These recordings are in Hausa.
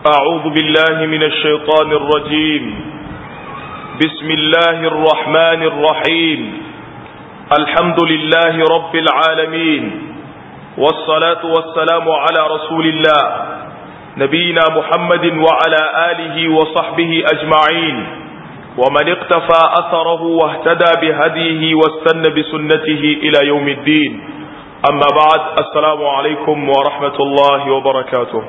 أعوذ بالله من الشيطان الرجيم بسم الله الرحمن الرحيم الحمد لله رب العالمين والصلاة والسلام على رسول الله نبينا محمد وعلى آله وصحبه أجمعين ومن اقتفى أثره واهتدى بهديه واستنى بسنته إلى يوم الدين أما بعد السلام عليكم ورحمة الله وبركاته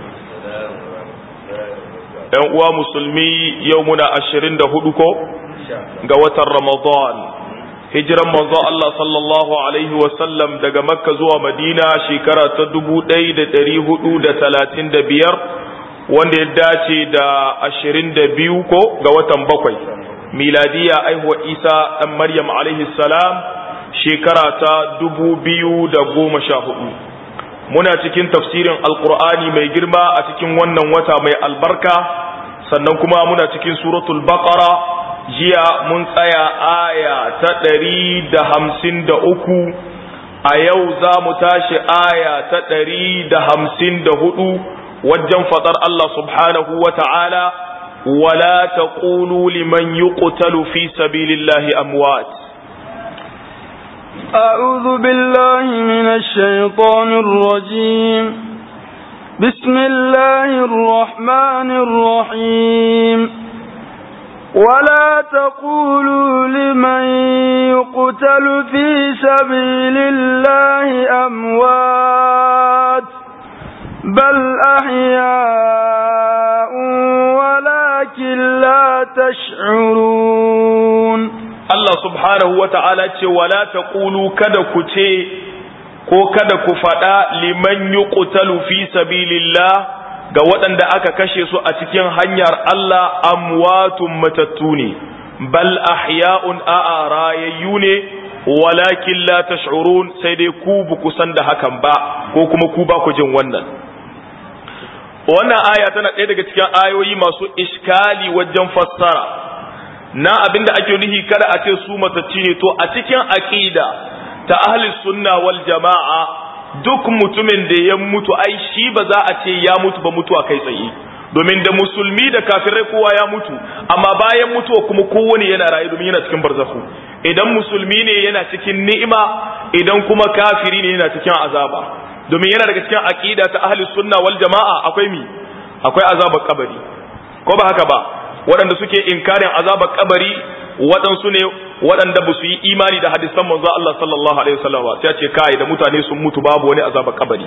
‘yan uwa musulmi yau muna ashirin da hudu ko ga watan ramadan hijiran manzo Allah sallallahu alaihi wasallam daga makka zuwa madina shekara ta dubu ɗaya da ɗari hudu da talatin da biyar wanda ya dace da ashirin da biyu ko ga watan bakwai miladiya aihuwa isa ɗan maryam alaihi salam shekara ta dubu biyu da goma sha hudu muna cikin tafsirin alkur'ani mai girma a cikin wannan wata mai albarka sannan kuma muna cikin suratul baqara jiya mun tsaya aya ta ɗari da hamsin da uku a yau za mu tashi aya ta ɗari da hamsin da hudu wajen faɗar Allah subhanahu wa ta'ala wala taqulu liman yuqtalu fi sabilillahi amwat أعوذ بالله من الشيطان الرجيم بسم الله الرحمن الرحيم ولا تقولوا لمن يقتل في سبيل الله أموات بل أحياء ولكن لا تشعرون Allah subhanahu wa ta'ala ce, Wala ta ƙulu kada ku ce, ko kada ku faɗa liman yi ƙutalu fi sabilillah ga waɗanda aka kashe su a cikin hanyar Allah amwatun matattu ne, bal ahya'un a'a rayayyu ne, walakin la tash'urun sai dai ku bu kusan da hakan ba, ko kuma ku ba ku jin wannan. Wannan aya tana ɗaya daga cikin ayoyi masu iskali wajen fassara. na abinda ake nuhi kada a ce su matacci ne to a cikin aqida ta ahli sunna wal jama'a duk mutumin da ya mutu ai shi ba za a ce ya mutu ba mutuwa kai tsaye domin da musulmi da kafirai kowa ya mutu amma bayan mutuwa kuma kowane yana rayu domin yana cikin barzakhu idan musulmi ne yana cikin ni'ima idan kuma kafiri ne yana cikin azaba domin yana daga cikin aqida ta ahli sunna wal jama'a akwai mi akwai azabar kabari ko ba haka ba waɗanda suke inkarin azabar kabari waɗansu ne waɗanda ba su yi imani da hadisan manzo Allah sallallahu alaihi wasallam sai ya ce kai da mutane sun mutu babu wani azabar kabari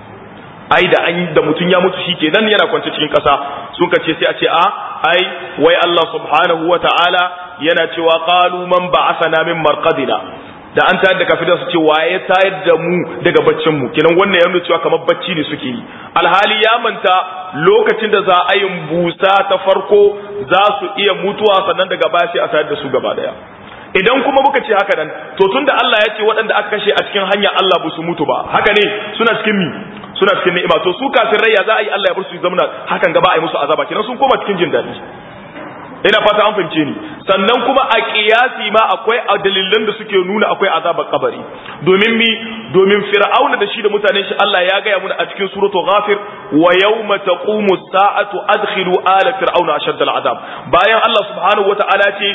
ai da an da mutun ya mutu shikenan yana kwance cikin ƙasa sun kace sai a ce a ai wai Allah subhanahu wataala yana cewa qalu man ba'athana min marqadina da an tayar da kafin su ce waye tayar da mu daga baccin mu kenan wannan ya nuna cewa kamar bacci ne suke yi alhali ya manta lokacin da za a yin busa ta farko za su iya mutuwa sannan daga baya sai a tayar da su gaba daya idan kuma muka ce haka nan to tunda Allah ya ce waɗanda aka kashe a cikin hanya Allah ba su mutu ba haka ne suna cikin mi suna cikin ni'ima to su kafin rai ya za a yi Allah ya bar su zamana hakan gaba a yi musu azaba kenan sun koma cikin jin daɗi ina fata an fahimce ni sannan kuma a kiyasi ma akwai dalilan da suke nuna akwai azabar kabari domin mi domin fir'auna da shi da mutanen shi Allah ya gaya muna a cikin suratul ghafir wa yawma taqumu as-sa'atu adkhilu ala fir'auna ashadda al-azab bayan Allah subhanahu wata'ala ce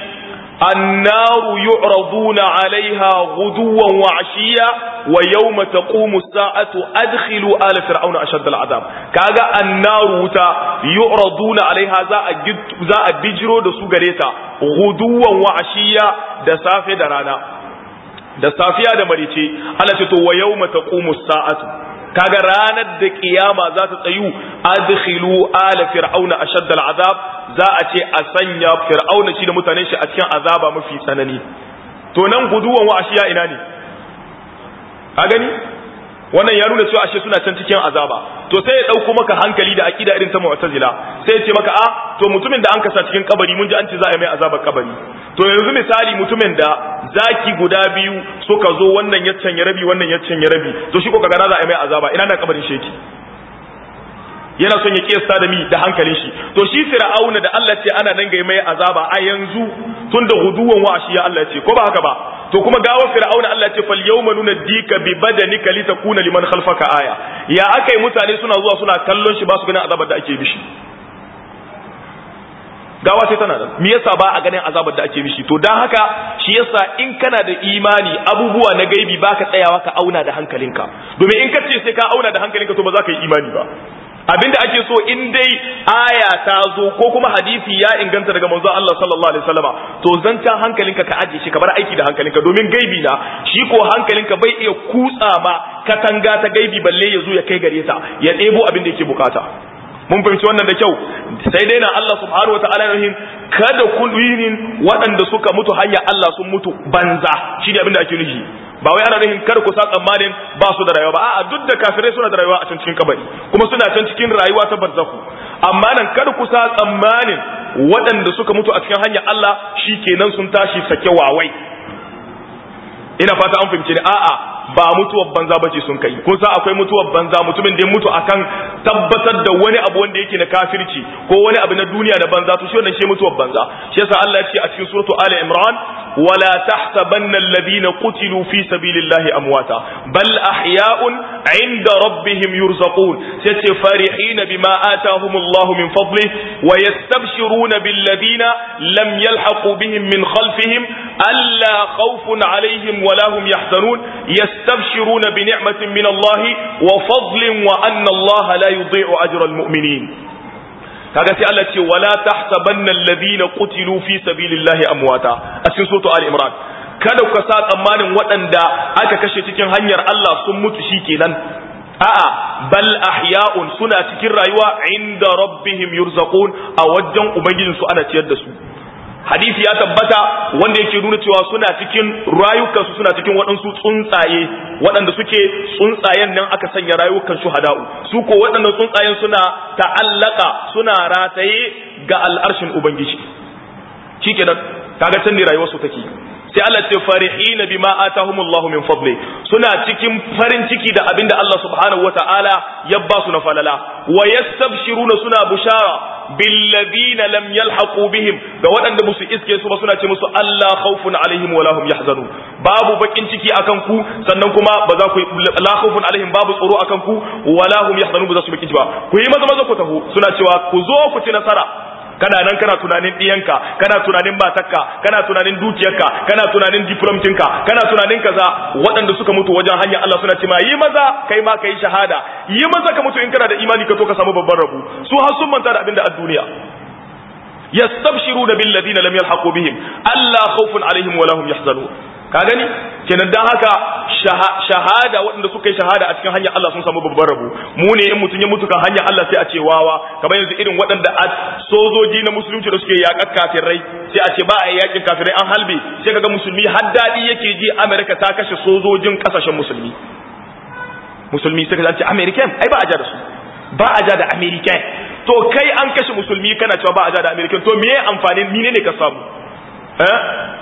النار يعرضون عليها غدوا وعشيا ويوم تقوم الساعة أدخلوا آل فرعون أشد العذاب كاغا النار وتا يعرضون عليها za a bijiro da su gare ta guduwan wa ashiya da safe da rana da safiya da marice Allah ce to wa yawma taqumu sa'atu kaga ranar da kiyama za ta tsayu adkhilu ala fir'auna ashadda al'azab za a ce a sanya fir'auna shi da mutanen shi a cikin azaba mafi tsanani to nan guduwan wa ashiya ina ne a gani wannan ya nuna cewa ashe suna can cikin azaba to sai ya dauko maka hankali da akida irin ta mu'tazila sai ya ce maka a to mutumin da an kasa cikin kabari mun ji an ce za a yi mai azabar kabari to yanzu misali mutumin da zaki guda biyu suka zo wannan ya canya rabi wannan ya canya rabi to shi ko kaga za a yi mai azaba ina na kabarin sheki yana son ya kiyasta da mi da hankalin shi to shi fir'auna da Allah ce ana nan ga mai azaba a yanzu tun da guduwan wa ashiya Allah ce ko ba haka ba to kuma gawa fir'auna Allah ce fal yawma nunaddika bi badanika litakuna liman khalfaka aya ya akai mutane suna zuwa suna kallon shi ba su ganin azabar da ake mishi gawa sai tana nan me yasa ba a ganin azabar da ake mishi to dan haka shi yasa in kana da imani abubuwa na gaibi baka tsayawa ka auna da hankalinka domin in ka ce sai ka auna da hankalinka to ba za ka yi imani ba abinda ake so in dai aya ta zo ko kuma hadisi ya inganta daga manzo Allah sallallahu alaihi wasallama to zancan hankalinka ka aje shi ka bar aiki da hankalinka domin gaibi na shi ko hankalinka bai iya kutsa ma katanga ta gaibi balle ya zo ya kai gare ta ya ɗebo abin da yake bukata mun fahimci wannan da kyau sai dai na Allah subhanahu wataala rahim kada kulwinin waɗanda suka mutu hanya Allah sun mutu banza shi ne abin da ake nufi ba wai ana nufin kar ku sa tsammanin ba su da rayuwa ba a'a duk da kafirai suna da rayuwa a can cikin kabari kuma suna can cikin rayuwa ta barzaku amma nan kar ku sa tsammanin waɗanda suka mutu a cikin hanyar Allah shikenan sun tashi sake wawai ina fata an fahimce ni a'a ba mutuwar banza bace sun kai kun san akwai mutuwar banza mutumin da ya mutu akan tabbatar da wani abu wanda yake na kafirci ko wani abu na duniya na banza to shi wannan shi mutuwar banza shi yasa Allah ya ce a cikin suratu Ali Imran wala tahsabanna alladhina qutilu fi sabilillahi amwata bal ahya'un 'inda rabbihim yurzaqun sai ce farihin bima atahumullahu min fadlihi wa yastabshiruna billadhina lam yalhaqu bihim min khalfihim alla khawfun 'alayhim wala hum yahzanun يستبشرون بنعمة من الله وفضل وأن الله لا يضيع أجر المؤمنين kaga sai Allah ce wala tahsabanna alladhina qutilu fi sabilillahi amwata a cikin suratu ali imran kada ku sa tsammanin waɗanda aka kashe cikin hanyar Allah sun mutu shikenan a'a bal ahya'un suna cikin rayuwa inda rabbihim yurzaqun a wajen ubangijinsu ana ciyar da su hadisi ya tabbata wanda yake nuna cewa suna cikin rayukansu suna cikin waɗansu tsuntsaye waɗanda suke tsuntsayen nan aka sanya rayukan shuhada'u su ko waɗannan tsuntsayen suna ta'allaka suna rataye ga al'arshin ubangiji shikenan kaga can ne rayuwar su take sai Allah ce farihina bima atahumullahu min fadli suna cikin farin ciki da abinda Allah subhanahu wataala ya ba su na falala wa yastabshiruna suna bushara billadina lam yalhaqu bihim ga waɗanda musu iske su ba suna ce musu Allah khawfun alaihim wala hum yahzanun babu bakin ciki akan ku sannan kuma ba za ku la khawfun alaihim babu tsoro akan ku wala hum yahzanun ba za su bakin ciki ba ku yi maza maza ku taho suna cewa ku zo ku ci nasara kana nan kana tunanin ɗiyanka kana tunanin matarka kana tunanin dukiyarka kana tunanin diplomtinka kana tunanin kaza waɗanda suka mutu wajen hanyar Allah suna ce ma yi maza kai ma kai shahada yi maza ka mutu in kana da imani ka to ka samu babban rabu su har sun manta da abin da a duniya yastabshiruna bil ladina lam yalhaqu bihim alla khawfun alaihim wa lahum yahzanun ka gani kenan dan haka shahada waɗanda suka yi shahada a cikin hanyar Allah sun samu babban rabu mu ne in mutum ya mutu kan hanyar Allah sai a ce wawa kamar yanzu irin waɗanda a sojoji na musulunci da suke yaƙar kafirai sai a ce ba a yi yaƙin kafirai an halbe sai kaga musulmi har daɗi yake ji Amerika ta kashe sojojin ƙasashen musulmi musulmi sai ka ce American ai ba a ja da su ba a ja da American to kai an kashe musulmi kana cewa ba a ja da American to me amfanin mine ne ka samu eh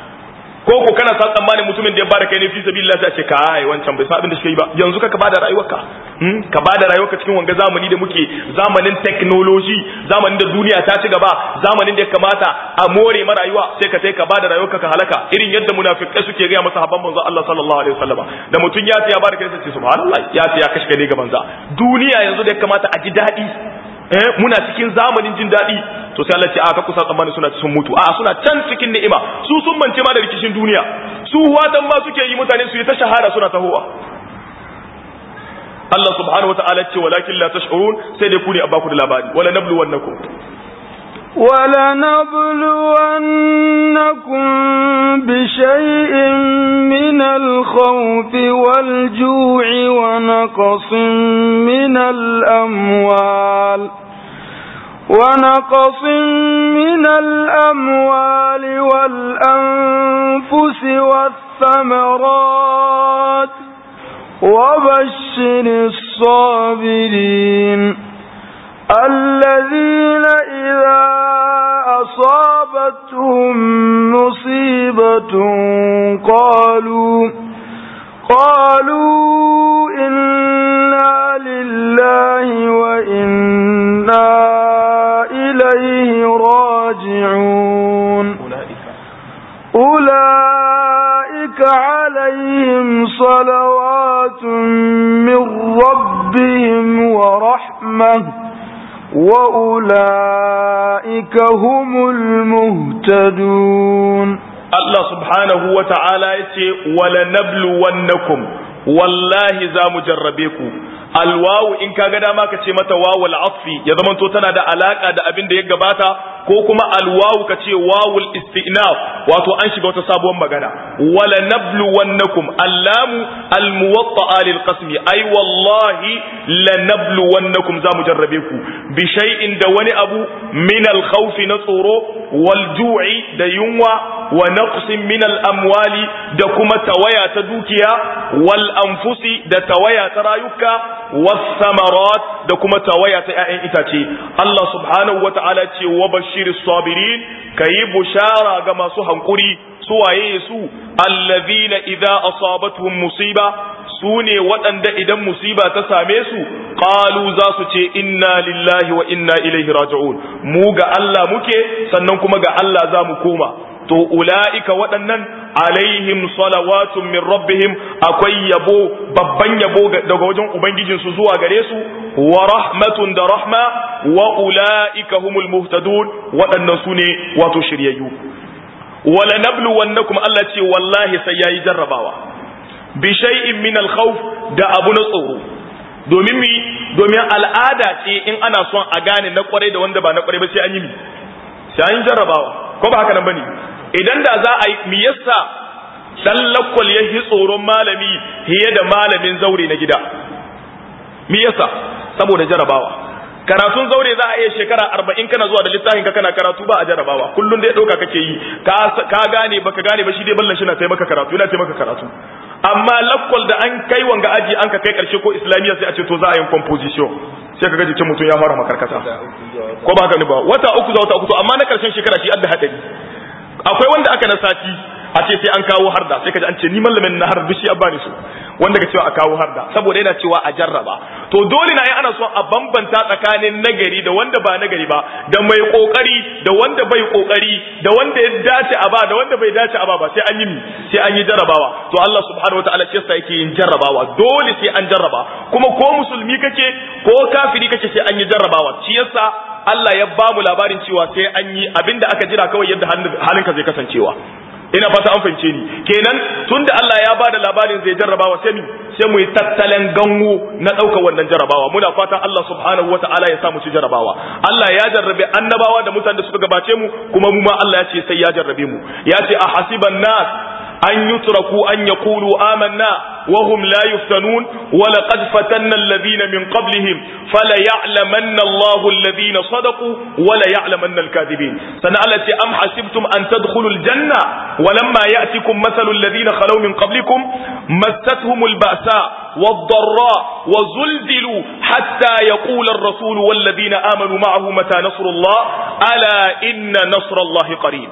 ko ko kana sa tsammanin mutumin da ya bada kai ne fi sabilillah sai a ce kai wancan bai sa abin da shi yi ba yanzu ka bada rayuwarka hmm? ka bada rayuwarka cikin wanga zamani da muke zamanin technology zamanin da duniya ta ci gaba zamanin da ya kamata a more ma rayuwa sai ka sai ka bada rayuwarka ka halaka irin yadda munafikai suke ga masa habban manzo Allah sallallahu alaihi wasallam da mutum ya ya bada kai sai ce subhanallah ya ya kashe kai ne ga banza duniya yanzu da ya kamata a ji dadi eh muna cikin zamanin jin daɗi to sai Allah ce a ka kusa tsammani suna sun mutu a suna can cikin ni'ima su sun mance ma da rikicin duniya su watan ma suke yi mutane su yi ta shahara suna tahowa Allah subhanahu wa ta'ala ce walakin la tash'urun sai dai ku ne a baku da labari wala nablu wannakum ولنبلونكم بشيء من الخوف والجوع ونقص من الأموال ونقص من الأموال والأنفس والثمرات وبشر الصابرين الذين إذا أصابتهم مصيبة قالوا قالوا إنا لله وإنا إليه راجعون أولئك صلوات من ربهم ورحمة وأولئك هم المهتدون Allah subhanahu wa ta'ala ya ce, Wala nablu wannakum, wallahi za mu jarrabe ku, alwawu in ka ga dama ka ce mata wawul atfi ya zamanto tana da alaka da abin da ya gabata ko kuma alwawu ka ce wawul istinaf wato an shiga wata sabuwar magana wala nablu wannakum allamu almuwatta'a lil qasmi ay wallahi la nablu wannakum za mu jarrabe ku bi shay'in da wani abu min al khawfi na tsoro wal ju'i da yunwa wa naqsin min al amwali da kuma tawaya ta dukiya wal anfusi da tawaya ta rayuka wasamarat da kuma tawaya ta ‘ya'yan itace Allah subhanahu wa ta'ala ce wa bashirin sabirin ka yi bushara ga masu hankuri su waye su allazina idza asabatuhum musiba su ne waɗanda idan musiba ta same su qalu za su ce inna lillahi wa inna ilaihi raji'un mu ga Allah muke sannan kuma ga Allah za mu koma to ula'ika waɗannan alaihim salawatun min rabbihim akwai yabo babban yabo daga wajen ubangijinsu zuwa gare su wa rahmatun da rahma wa ula'ika humul muhtadun waɗannan su ne wato shiryayyu wala nablu wannakum Allah ce wallahi sai yayi jarrabawa bi shay'in min al-khawf da abu na tsoro domin mi domin al'ada ce in ana son a gane na kwarai da wanda ba na kwarai ba sai an yi mi sai an jarrabawa ko ba haka nan bane idan da za a yi mi yasa dan lakwal ya yi tsoron malami fiye da malamin zaure na gida mi yasa saboda jarabawa karatun zaure za a iya shekara arba'in kana zuwa da littafin ka kana karatu ba a jarabawa kullum dai ɗauka kake yi ka gane baka gane ba shi dai ballan shi na taimaka karatu yana taimaka karatu amma lakwal da an kai wanga aji an ka kai karshe ko islamiyya sai a ce to za a yi composition sai ka gaji ce mutum ya fara makarkata ko ba ka ba wata uku za wata uku to amma na karshen shekara shi adda hadari akwai wanda aka na sati a ce sai an kawo harda sai kaji an ce ni mallamin na harda shi abba ne su wanda ka cewa a kawo harda saboda yana cewa a jarraba to dole na yi ana son a bambanta tsakanin nagari da wanda ba nagari ba da mai kokari da wanda bai kokari da wanda ya dace a ba da wanda bai dace a ba ba sai an yi sai an yi jarrabawa to Allah subhanahu wataala ce yasa yake yin jarrabawa dole sai an jarraba kuma ko musulmi kake ko kafiri kake sai an yi jarrabawa shi yasa Allah ya ba mu labarin cewa sai an yi abinda aka jira kawai yadda halinka zai kasancewa ina fata an fahimce ni kenan tunda Allah ya bada labarin zai jarrabawa sai mu sai mu yi tattalin gango na ɗaukar wannan jarrabawa muna fatan Allah subhanahu wataala ya sa mu ci jarrabawa Allah ya jarrabe annabawa da mutanen da suka gabace mu kuma mu ma Allah ya ce sai ya jarrabe mu ya ce a hasiban nas an yutraku an yaqulu amanna wa hum la yuftanun wa laqad fatanna alladhina min qablihim fala ya'lamanna Allahu alladhina sadaqu wa la ya'lamanna al-kadhibin sana Allah ce am hasibtum an tadkhulu al-janna ولما يأتكم مثل الذين خلوا من قبلكم مستهم البأساء والضراء وزلزلوا حتى يقول الرسول والذين آمنوا معه متى نصر الله ألا إن نصر الله قريب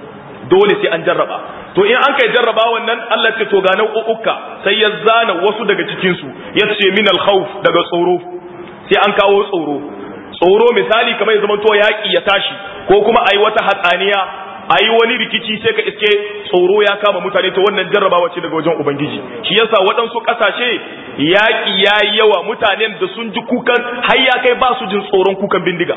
dole sai an jarraba to in an kai jarraba wannan Allah ce to ga nau'uka sai ya zana wasu daga cikin su ya ce min al-khawf daga tsoro sai an kawo tsoro tsoro misali kamar ya zama to yaki ya tashi ko kuma ayi wata hatsaniya a yi wani rikici sai ka iske tsoro ya kama mutane to wannan jarrabawa ce daga wajen ubangiji shi yasa waɗansu ƙasashe yaƙi ya yi yawa mutanen da sun ji kukan har ya kai ba su jin tsoron kukan bindiga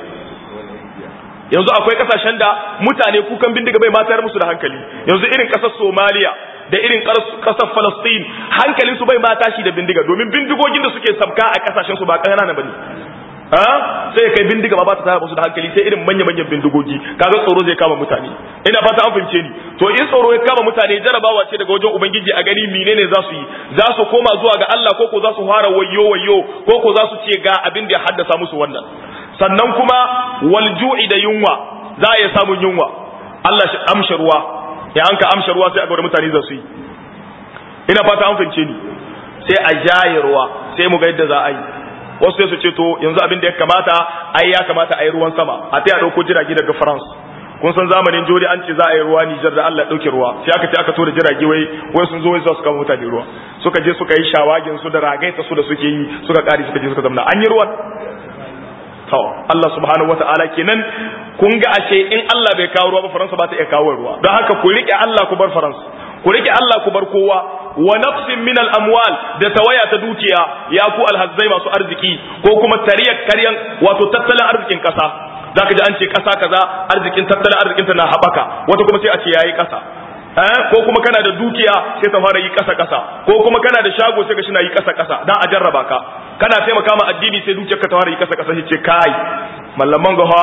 yanzu akwai ƙasashen da mutane kukan bindiga bai matar musu da hankali yanzu irin ƙasar somaliya da irin ƙasar falastin hankalinsu bai ma tashi da bindiga domin bindigogin da suke sabka a ƙasashen su ba ƙanana ba ne sai ya kai bindiga ba ba ta taya musu da hankali sai irin manya-manyan bindigogi kaga tsoro zai kama mutane ina fata an fahimce ni to in tsoro ya kama mutane jarabawa ce daga wajen ubangiji a gani menene za su yi za su koma zuwa ga Allah ko ko za su fara wayyo wayyo ko ko za su ce ga abin da ya haddasa musu wannan sannan kuma wal ju'i da yunwa za a iya samun yunwa Allah shi amsha ruwa ya an ka amsha ruwa sai a ga mutane za su yi ina fata an fahimce ni sai a jaye ruwa sai mu ga yadda za a yi wasu sai su ce to yanzu abin da ya kamata ai ya kamata a yi ruwan sama a ta dauko jirage daga France kun san zamanin jori an ce za a yi ruwa Nijar da Allah ya dauke ruwa sai aka ce aka tura jirage wai wai sun zo wai za su kama mutane ruwa suka je suka yi shawagin su da ragaita su da suke yi suka kare suka je suka zamna an yi ruwan to Allah subhanahu wataala kenan kun ga ashe in Allah bai kawo ruwa ba Faransa ba ta iya kawo ruwa don haka ku rike Allah ku bar Faransa ku rike Allah ku bar kowa wa nafsin min al amwal da tawaya ta dukiya ya ku alhazzai masu arziki ko kuma tariyar karyan wato tattalin arzikin kasa zaka ji an ce kasa kaza arzikin tattalin arzikin ta na habaka wata kuma sai a ce yayi kasa ko kuma kana da dukiya sai ta fara yi kasa kasa ko kuma kana da shago sai ka shi na yi kasa kasa dan a jarraba ka kana taimaka ma addini sai dukiyar ka ta fara yi kasa kasa sai ce kai mallaman gawa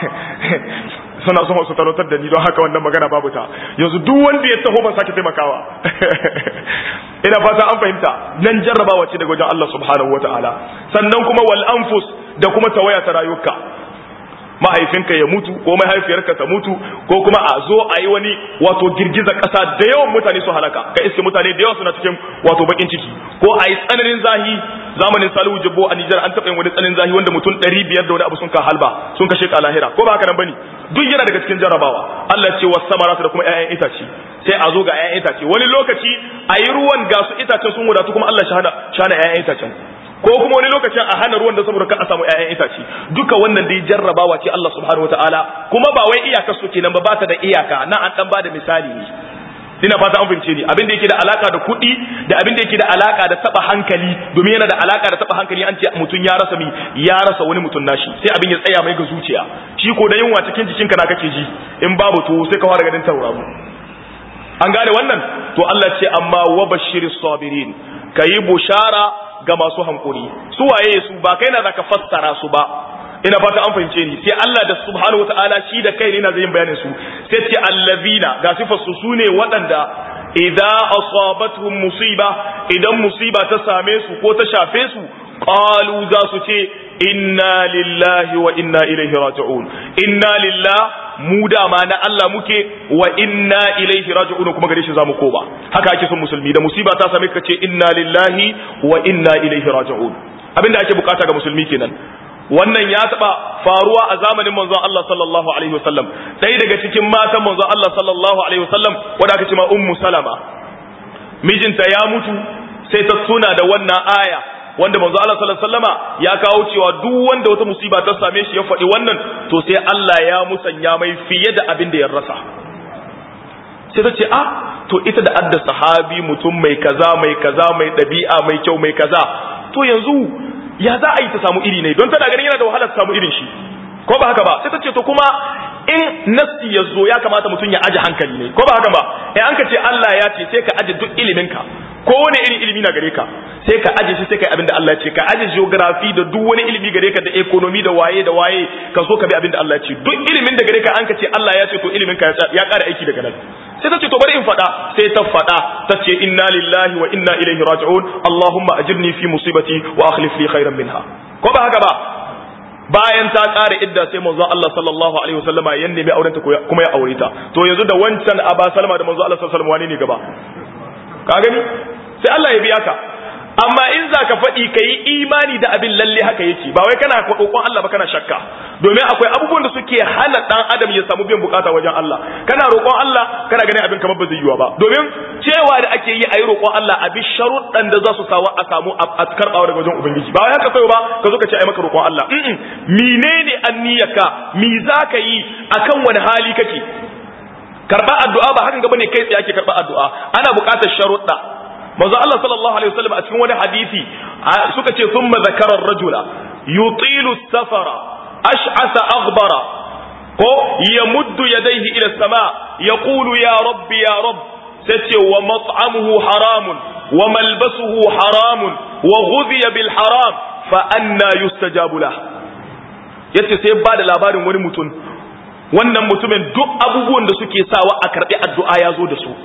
suna son su talautar da ni don haka wannan magana babu ta yanzu duk wanda ya taho ban sake taimakawa ina fata an fahimta nan jarrabawa ce daga wajen Allah subhanahu wataala sannan kuma wal anfus da kuma tawaya ta rayuka mahaifinka ya mutu ko mahaifiyarka ta mutu ko kuma a zo a yi wani wato girgizar ƙasa da yawan mutane su halaka ka iske mutane da yawa suna cikin wato bakin ciki ko a yi tsananin zahi zamanin salihu jibbo a nijar an taɓa yin wani tsananin zahi wanda mutum ɗari biyar da wani abu sun ka halba sun kashe ka lahira ko ba haka nan bane duk yana daga cikin jarabawa Allah ce wasu samaratu da kuma ƴaƴan itace sai a zo ga ƴaƴan itace wani lokaci a yi ruwan ga su itacen sun wadatu kuma Allah shahada shana ƴaƴan itacen ko kuma wani lokacin a hana ruwan da saboda ka a samu ƴaƴan itace duka wannan dai jarrabawa ce Allah subhanahu wataala kuma ba wai iyakar su kenan ba ba ta da iyaka na an dan bada misali ne ina fata an fahimce ni abin da yake da alaka da kuɗi da abin da yake da alaka da taba hankali domin yana da alaka da taba hankali an ce mutum ya rasa mi ya rasa wani mutum nashi sai abin ya tsaya mai ga zuciya shi ko da yunwa cikin jikinka na kake ji in babu to sai ka fara ganin tauraro an gane wannan to Allah ce amma wa bashiris sabirin kayi bushara ga masu hankuri su waye su ba kai na zaka fassara su ba ina fata an fahimce ni sai Allah da subhanahu wataala shi da kai ne na zai bayanin su sai ce allazina ga sifar su sune waɗanda idza asabatuhum musiba idan musiba ta same su ko ta shafe su qalu za su ce inna lillahi wa inna ilaihi raji'un inna lillahi mu dama na Allah muke wa inna ilaihi raji'un kuma gare shi zamu koba haka ake son musulmi da musiba ta same ka ce inna lillahi wa inna ilaihi raji'un abinda ake bukata ga musulmi kenan wannan ya taba faruwa a zamanin manzon Allah sallallahu alaihi wasallam ɗaya daga cikin matan manzon Allah sallallahu alaihi wasallam wanda aka ce ma ummu salama mijinta ya mutu sai ta tuna da wannan aya wanda manzo Allah sallallahu alaihi wasallama ya kawo cewa duk wanda wata musiba ta same shi ya faɗi wannan to sai Allah ya musanya mai fiye da abin da ya rasa sai ta ce ah to ita da adda sahabi mutum mai kaza mai kaza mai ɗabi'a mai kyau mai kaza to yanzu ya za a yi ta samu iri ne don tana ganin yana da wahala ta samu irin shi ko ba haka ba sai ta ce to kuma in nafsi ya zo ya kamata mutum ya aje hankali ne ko ba haka ba in an ka ce Allah ya ce sai ka aje duk iliminka ko wani irin ilimi na gare ka sai ka aje shi sai ka yi abin da Allah ya ce ka aje geography da duk wani ilimi gare ka da economy da waye da waye ka so ka bi abin da Allah ya ce duk ilimin da gare ka an ka ce Allah ya ce to ilimin ka ya ƙara aiki daga nan sai ta ce to bari in faɗa sai ta faɗa ta ce inna lillahi wa inna ilaihi raji'un Allahumma ajirni fi musibati wa akhlif li khairan minha ko ba haka ba bayan ta ƙara idda sai manzon Allah sallallahu alaihi wasallama ya nemi aurenta kuma ya aure ta to yanzu da wancan Aba Salma da manzon Allah sallallahu alaihi wasallam wani ne gaba ka gani sai Allah ya biya ka amma in za ka faɗi ka yi imani da abin lalle haka yake ba wai kana roƙon Allah ba kana shakka domin akwai abubuwan da suke hana ɗan adam ya samu biyan bukata wajen Allah kana roƙon Allah kana ganin abin kamar ba zai yiwa ba domin cewa da ake yi a yi roƙon Allah a bi sharuɗan da za su sawa a samu a karɓawa daga wajen ubangiji ba wai haka kai ba ka zo ka ce ai maka roƙon Allah menene anniyarka mi za ka yi akan wani hali kake karɓa addu'a ba hakan gaba ne kai tsaye ake karɓa addu'a ana buƙatar sharuɗa manzo Allah sallallahu alaihi wasallam a cikin wani hadisi suka ce thumma zakara ar-rajula yutilu safara ash'asa aghbara ko yamuddu yadayhi ila as-sama yaqulu ya rabbi ya rabb sace wa mat'amuhu haramun wa malbasuhu haramun wa ghudhiya bil haram fa anna yustajabu lah yace sai ba da labarin wani mutum wannan mutumin duk abubuwan da suke sawa a karbi addu'a ya zo da su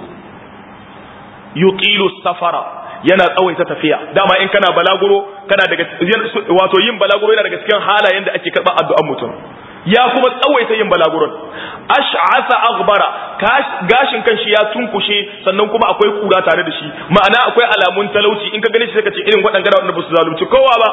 yuqilu safara yana tsawaita tafiya dama in kana balaguro kana daga wato yin balaguro yana daga cikin halayen da ake karɓar addu'an mutum ya kuma tsawaita yin balaguron ash'asa aghbara gashin kanshi ya tunkushe sannan kuma akwai kura tare da shi ma'ana akwai alamun talauci in ka gani shi sai ka ce irin waɗanda waɗanda ba su zalunci kowa ba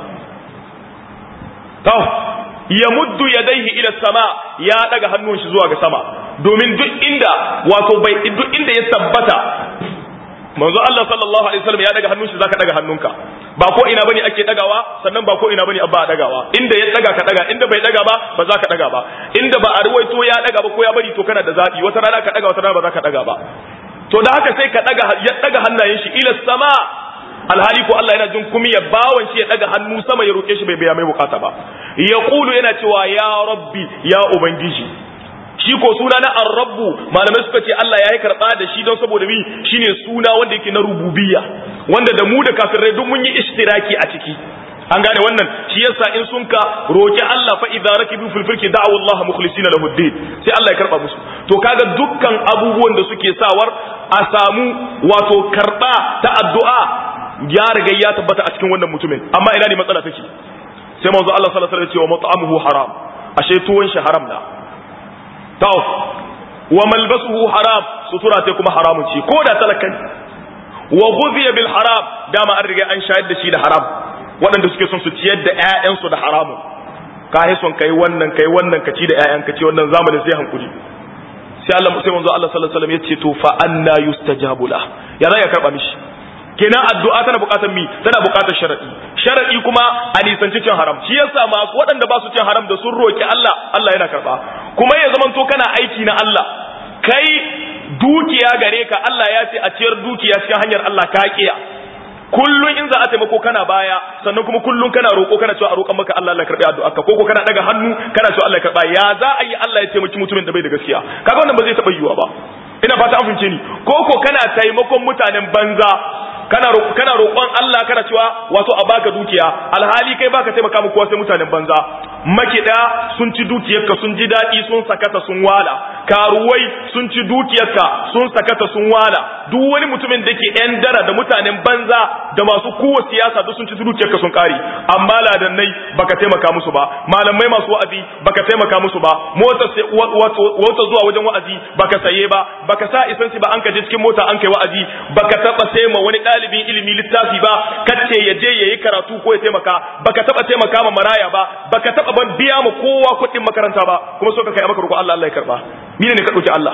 to ya muddu yadaihi ila sama ya daga hannun shi zuwa ga sama domin duk inda wato bai duk inda ya tabbata manzo Allah sallallahu alaihi wasallam ya daga hannun shi zaka daga hannunka ba ko ina bane ake dagawa sannan ba ko ina bane abba dagawa inda ya daga ka daga inda bai daga ba ba za ka daga ba inda ba a ruwaito ya daga ba ko ya bari to kana da zabi wata rana ka daga wata rana ba za ka daga ba to da haka sai ka daga ya daga hannayen shi ila sama alhali ko Allah yana jin kumi ya bawan shi ya daga hannu sama ya roke shi bai biya mai bukata ba ya kulu yana cewa ya rabbi ya ubangiji shi ko suna na ar-rabbu malamai suka ce Allah ya yi karba da shi don saboda mi shine suna wanda yake na rububiyya wanda da mu da kafirai duk mun yi ishtiraki a ciki an gane wannan shi yasa in sun ka roki Allah fa idza rakibu fil fulki da'u Allah mukhlisina lahu din sai Allah ya karba musu to kaga dukkan abubuwan da suke sawar a samu wato karba ta addu'a ya riga ya tabbata a cikin wannan mutumin amma ina ne matsala take sai manzo Allah sallallahu alaihi wasallam ya ce wa mat'amuhu haram ashe tuwon shi haram na taw wa malbasuhu haram sutura ta kuma haramun ce ko da talakan wa ghudhiya bil haram dama an riga an shayar da shi da haram waɗanda suke son su ciyar da ƴaƴansu da haramun ka yi son kai wannan kai wannan ka ci da ƴaƴan ka ci wannan zamanin sai hankuli sai Allah sai manzo Allah sallallahu alaihi wasallam ya ce to fa anna yustajabu la ya za ya karba mishi kenan addu'a tana buƙatar mi tana buƙatar sharadi sharadi kuma a nisanci cin haram shi yasa masu waɗanda ba su cin haram da sun roki Allah Allah yana karba kuma ya zamanto kana aiki na Allah kai dukiya gare ka Allah ya ce a ciyar dukiya cikin hanyar Allah ka kiya kullun in za a taimako kana baya sannan kuma kullun kana roƙo kana cewa a roƙan maka Allah Allah karbi addu'a ka koko kana daga hannu kana cewa Allah ya karba ya za a yi Allah ya taimaki mutumin da bai da gaskiya kaga wannan ba zai taɓa yiwuwa ba ina fata an fince ni koko kana taimakon mutanen banza kana kana roƙon Allah kana cewa wato a baka dukiya alhali kai baka taimaka mu kowa sai mutanen banza makida sun ci dukiyarka sun ji daɗi sun sakata sun wala karuwai sun ci dukiyarka sun sakata sun wala duk wani mutumin da ke yan dara da mutanen banza da masu kowa siyasa duk sun ci dukiyarka sun kare amma ladannai baka taimaka musu ba malamai masu wa'azi baka taimaka musu ba mota wata zuwa wajen wa'azi baka saye ba baka sa isansi ba an ka je cikin mota an kai wa'azi baka taba sai ma wani ɗalibin ilimi littafi ba kace ya je yayi karatu ko ya taimaka baka taba taimaka ma maraya ba baka taba ban biya ma kowa kuɗin makaranta ba kuma so ka kai maka roƙo Allah Allah ya karba ni ne ka ɗauki Allah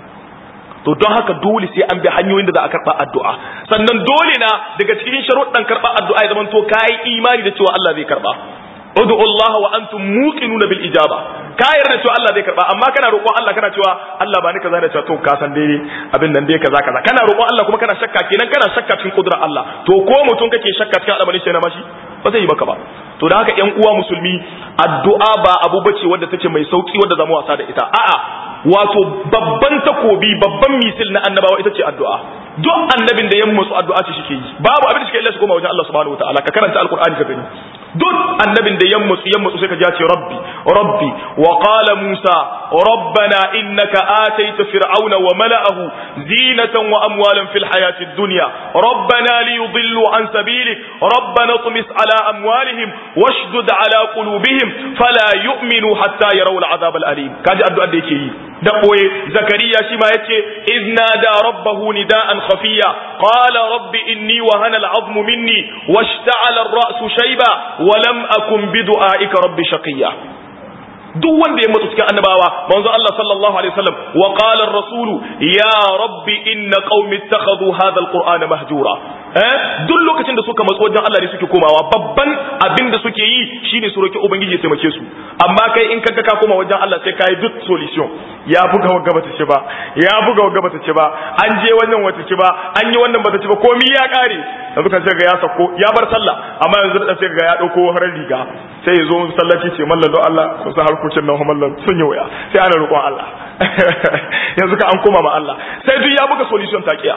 to don haka dole sai an bi hanyoyin da za a karɓa addu'a sannan dole na daga cikin sharuɗan karɓa addu'a ya zamanto kayi imani da cewa Allah zai karɓa ud'u Allah wa antum muqinuna bil ijaba ka yarda cewa Allah zai karba amma kana roƙon Allah kana cewa Allah ba ni kaza da cewa to ka san dai abin nan dai kaza kaza kana roƙon Allah kuma kana shakka kenan kana shakka cikin kudrar Allah to ko mutum kake shakka cikin al'amarin shi na mashi ba zai yi maka ba to da haka ƴan uwa musulmi addu'a ba abu bace wanda take mai sauki wanda zamu wasa da ita a'a wato babban takobi babban misil na annabawa ita ce addu'a duk annabin da ya musu addu'a ce shike yi babu abin da shike illa shi koma wajen Allah subhanahu wataala ka karanta alqur'ani ka gani duk annabin da ya musu ya musu sai ka ji ce rabbi rabbi wa qala musa rabbana innaka ataita fir'auna wa mala'ahu zinatan wa amwalan fil hayatid dunya rabbana liyudillu an sabilik rabbana tumis ala amwalihim washdud ala qulubihim fala yu'minu hatta yarawu al'azab al'alim kaji addu'ar da yake yi da boye zakariya shi ma yace izna da rabbahu nida'an khafiya qala rabbi inni wahana al'azmu minni washta'ala ar-ra'su shayba wa lam akun bi du'aika rabbi shaqiya duk wanda ya mutu cikin annabawa manzo Allah sallallahu alaihi wasallam wa qala ar-rasul ya rabbi inna qaumi ittakhadhu hadha al-qur'ana mahjura eh duk lokacin da suka matso wajen Allah ne suke komawa babban abin da suke yi shine su roki ubangiji ya taimake su amma kai in kaga ka koma wajen Allah sai kai duk solution ya buga wagga bata ci ba ya buga wagga bata ci ba an je wannan wata ci ba an yi wannan bata ci ba komai ya kare yanzu kan sai ga ya sako ya bar sallah amma yanzu da sai ga ya dauko harar riga sai ya zo sallaci ce mallan don Allah ku sa harkokin nan mallan sun yi waya sai ana roƙon Allah yanzu ka an koma ma Allah sai duk ya buga solution takiya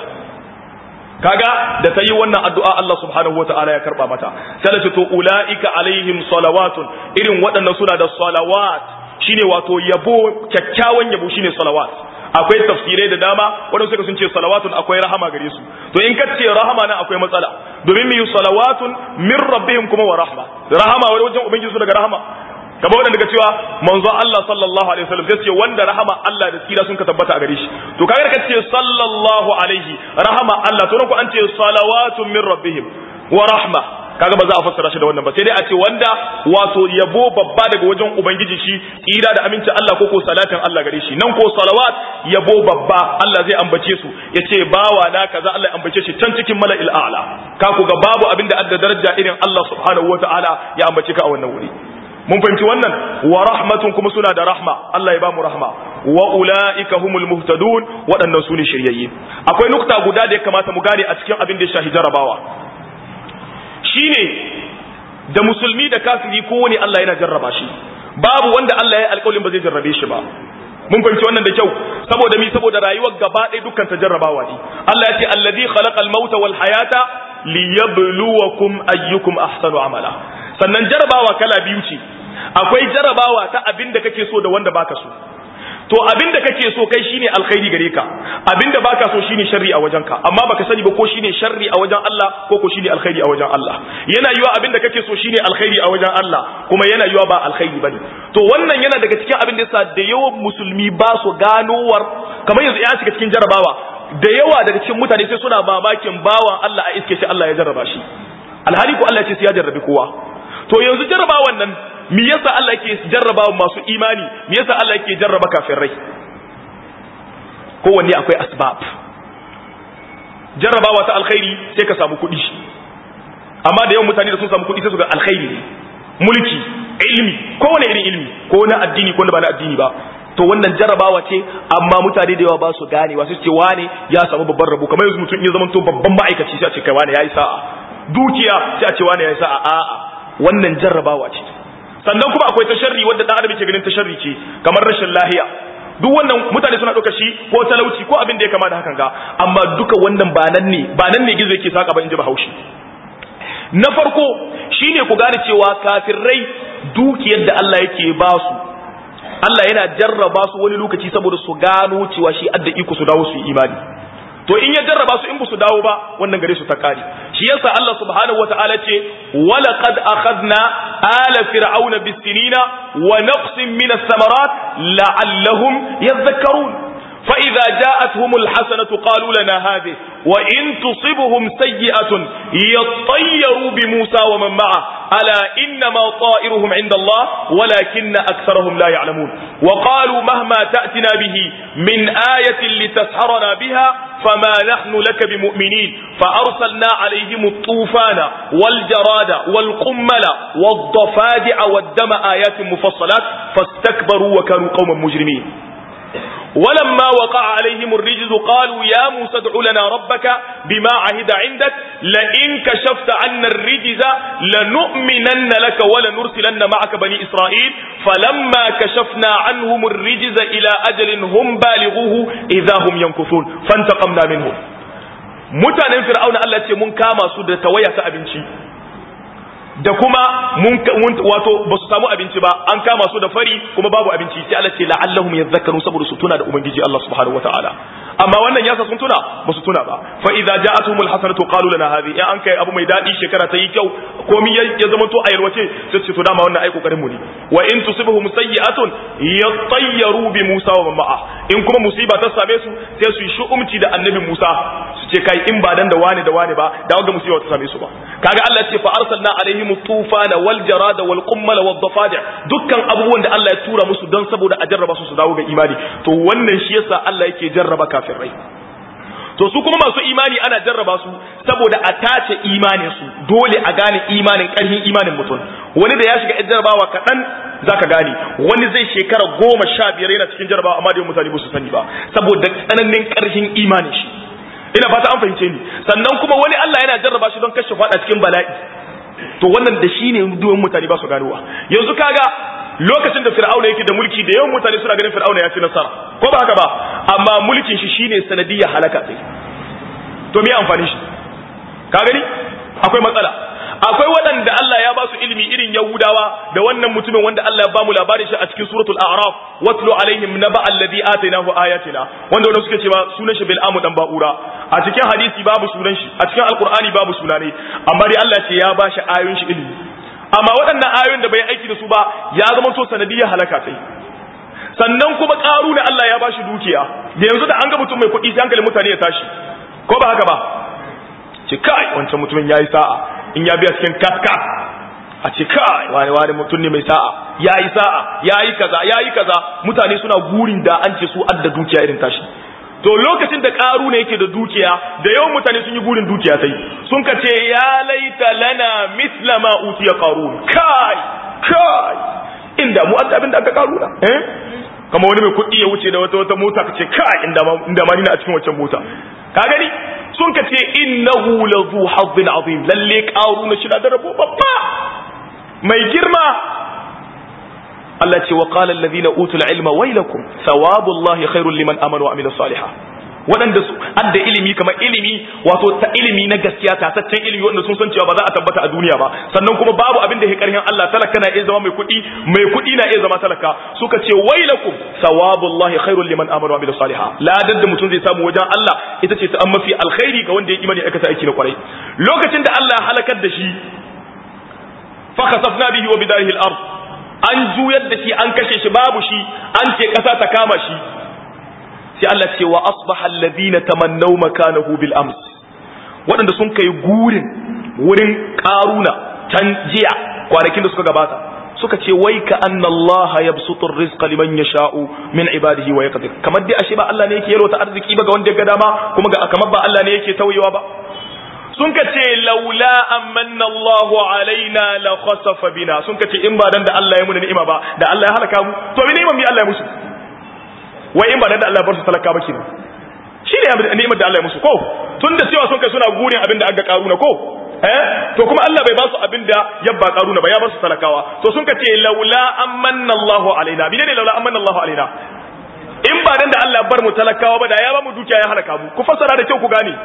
kaga da ta yi wannan addu'a Allah subhanahu wata'ala ya karba mata sai da to ulaika alaihim salawatun irin waɗannan suna da salawat shine wato yabo kyakkyawan yabo shine salawat akwai tafsirai da dama waɗanda suka sun ce salawatun akwai rahama gare su to in ka ce rahama nan akwai matsala domin mai salawatun min rabbihim kuma wa rahma rahama wani wajen ubangiji su daga rahama kamar wadanda daga cewa manzo Allah sallallahu alaihi wasallam sai ce wanda rahama Allah da tsira sun ka tabbata a gare shi to kaga ka ce sallallahu alaihi rahama Allah to ku an ce salawatun min rabbihim wa rahma kaga ba za a fassara shi da wannan ba sai dai a ce wanda wato yabo babba daga wajen ubangiji shi tsira da aminci Allah ko ko salatin Allah gare shi nan ko salawat yabo babba Allah zai ambace su yace bawa na kaza Allah ya ambace shi can cikin mala'il a'la ka ku ga babu abinda adda daraja irin Allah subhanahu wataala ya ambace ka a wannan wuri mun fahimci wannan wa rahmatun kuma suna da rahma Allah ya ba mu rahma wa ulaika humul muhtadun waɗannan su ne shiryayye akwai nukta guda da ya kamata mu gane a cikin abin da ya shahi jarabawa shine da musulmi da kafiri kowane Allah yana jarraba shi babu wanda Allah ya alƙawarin ba zai jarrabe shi ba mun fahimci wannan da kyau saboda mi saboda rayuwar gaba ɗaya dukkan ta jarrabawa ne Allah ya ce allazi khalaqal mauta wal hayata liyabluwakum ayyukum ahsanu amala sannan jarrabawa kala biyu ce akwai jarrabawa ta abin da kake so da wanda baka so to abin da kake so kai shine alkhairi gare ka abin da baka so shine sharri a wajenka amma baka sani ba ko shine sharri a wajen Allah ko ko shine alkhairi a wajen Allah yana yiwa abin da kake so shine alkhairi a wajen Allah kuma yana yiwa ba alkhairi bane to wannan yana daga cikin abin da yasa da yawan musulmi ba su ganowar kamar yanzu ya shiga cikin jarabawa da yawa daga cikin mutane sai suna mamakin bawan Allah a iske shi Allah ya jarraba shi alhali ko Allah ya ce sai ya jarrabi kowa to yanzu jarrabawan nan me yasa Allah yake jarraba masu imani me yasa Allah yake jarraba kafirai kowanne akwai asbab jarrabawa ta alkhairi sai ka samu kuɗi amma da yawan mutane da sun samu kuɗi sai su ga alkhairi ne mulki ilmi kowane irin ilmi ko na addini ko na ba na addini ba to wannan jarrabawa ce amma mutane da yawa ba su gane wasu ce wane ya samu babban rabo kamar yanzu mutum ya zama to babban ma'aikaci sai a ce kai wane yayi sa'a dukiya sai a ce wane yayi sa'a a'a wannan jarrabawa ce sannan kuma akwai tasharri wanda dan adam yake ganin tasharri ce kamar rashin lahiya duk wannan mutane suna ɗauka shi ko talauci ko abin da ya kama da hakan ga amma duka wannan ba nan ne ba nan ne gizo yake saka ba in ji bahaushe na farko shine ku gane cewa kafirai dukiyar da Allah yake ba su Allah yana jarraba su wani lokaci saboda su gano cewa shi adda iko su dawo su yi imani to in ya jarraba su in ba su dawo ba wannan gare su ta kare shi yasa Allah subhanahu wataala ce wala qad akhadna ala fir'auna bisinina wa naqsin min as-samarat la'allahum yadhakkarun fa idza ja'atuhum al-hasanatu qalu lana hadhihi wa in tusibhum sayyi'atun yattayyaru bi Musa wa man ma'a ala inna ma ta'iruhum 'inda Allah walakinna aktharuhum la ya'lamun wa qalu mahma ta'tina bihi min ayatin litasharana biha فما نحن لك بمؤمنين فأرسلنا عليهم الطوفان والجراد والقمل والضفادع والدم آيات مفصلات فاستكبروا وكانوا قوما مجرمين ولما وقع عليهم الرجز قالوا يا موسى ادع لنا ربك بما عهد عندك لئن كشفت عنا الرجز لنؤمنن لك ولنرسلن معك بني إسرائيل فلما كشفنا عنهم الرجز إلى أجل هم بالغوه إذا هم ينكثون فانتقمنا منهم mutanen fir'auna Allah ce mun kama su da tawaya ta abinci da kuma mun wato ba su samu abinci ba an kama su da fari kuma babu abinci sai Allah ce la'allahum yadhakkarun saboda su tuna da ubangiji Allah subhanahu wataala amma wannan yasa sun tuna ba su tuna ba fa idza ja'atuhumul hasanatu qalu lana hadhi ya an kai abu mai dadi shekara ta yi kyau komai ya zama to a yalwace sai ce to dama wannan ai kokarin mu ne wa in tusibuhum sayyi'atun yatayyaru bi Musa wa ma'a in kuma musiba ta same su sai su yi shu'umci da annabi Musa su ce kai in ba dan da wani da wani ba da wanda musiba ta same su ba kaga Allah ya ce fa arsalna alaihim tufana wal jarada wal qummala wad dafadi dukkan abubuwan da Allah ya tura musu don saboda a jarraba su su dawo ga imani to wannan shi yasa Allah yake jarraba kafirai to su kuma masu imani ana jarraba su saboda a tace imanin su dole a gane imanin karhin imanin mutum wani da ya shiga jarrabawa kaɗan zaka gane wani zai shekara goma sha biyar yana cikin jarrabawa amma da mutane ba su sani ba saboda tsananin karhin imanin shi ina fata an fahimce ni sannan kuma wani Allah yana jarraba shi don kashe fada cikin bala'i to wannan da shi ne duwan mutane ba su ganowa yanzu kaga lokacin da fir'auna yake da mulki da yawan mutane suna ganin fir'auna ya ci nasara ko ba haka ba amma mulkin shi shine sanadiyya halaka sai to me amfani shi ka gani akwai matsala akwai waɗanda Allah ya ba su ilimi irin Yahudawa da wannan mutumin wanda Allah ya ba mu labarin shi a cikin suratul a'raf watlu alaihim naba alladhi atainahu ayatina wanda wanda suke cewa sunan shi bil'amu dan ba'ura a cikin hadisi babu sunan shi a cikin alqur'ani babu sunane amma dai Allah ce ya ba shi ayoyin shi ilimi amma waɗannan ayoyin da bai aiki da su ba ya zama to sanadiyar halaka sai sannan kuma ƙaru da Allah ya ba shi dukiya da yanzu da an ga mutum mai kuɗi sai hankalin mutane ya tashi ko ba haka ba ce kai wancan mutumin yayi sa'a in ya biya cikin katka a ce kai wani wani mutum ne mai sa'a yayi sa'a yayi kaza yayi kaza mutane suna gurin da an ce su adda dukiya irin tashi to lokacin da karu ne yake da dukiya da yawan mutane sun yi gurin dukiya sai sun ka ce ya laita lana misla ma utiya qarun kai kai inda mu adda abin da aka karuna eh kama wani mai kuɗi ya wuce da wata wata mota ka ce kai inda ma inda ma ni na a cikin wancan mota ka gani sun ka ce innahu la zu hazzin azim lalle qaruna shi da rabo babba mai girma Allah ce wa qala alladhina utul ilma waylakum thawabullahi khairul liman amana wa amila salihah waɗanda su adda ilimi kamar ilimi wato ta ilimi na gaskiya tataccen ilimi wanda sun san cewa ba za a tabbata a duniya ba sannan kuma babu abin da ya karhin Allah talaka na iya zama mai kuɗi mai kuɗi na iya zama talaka suka ce wailakum sawabullahi khairul liman amana wa amila salihah ladar da mutum zai samu wajen Allah ita ce ta an mafi alkhairi ga wanda ya imani aikata aiki na kwarai lokacin da Allah halakar da shi fa khasafna bihi wa bidarihi al-ard an juyar da shi an kashe shi babu shi an ce kasa ta kama shi sai Allah ce wa asbaha alladhina tamannaw makanahu bil ams waɗanda sun kai gurin wurin karuna can jiya kwanakin da suka gabata suka ce wai ka anna Allah yabsutur rizqa liman yasha'u min ibadihi wa yaqdir kamar dai ashe ba Allah ne yake yalwata arziki ba ga wanda ya ga dama kuma ga kamar ba Allah ne yake tauyewa ba sun ka ce laula amanna Allahu alaina la khasafa bina sun ka ce in ba dan da Allah ya muna ni'ima ba da Allah ya halaka mu to me ni'imar mi Allah ya musu wai in ba dan da Allah ya bar su talaka ba kenan shi ne ni'imar da Allah ya musu ko tun da cewa sun kai suna gurin abin da aka karuna ko eh to kuma Allah bai ba su abin da yabba karuna ba ya bar su talakawa to sun ka ce laula amanna Allahu alaina bi ne laula amanna Allahu alaina in ba dan da Allah ya bar mu talakawa ba da ya ba mu dukiya ya halaka mu ku fassara da kyau ku gane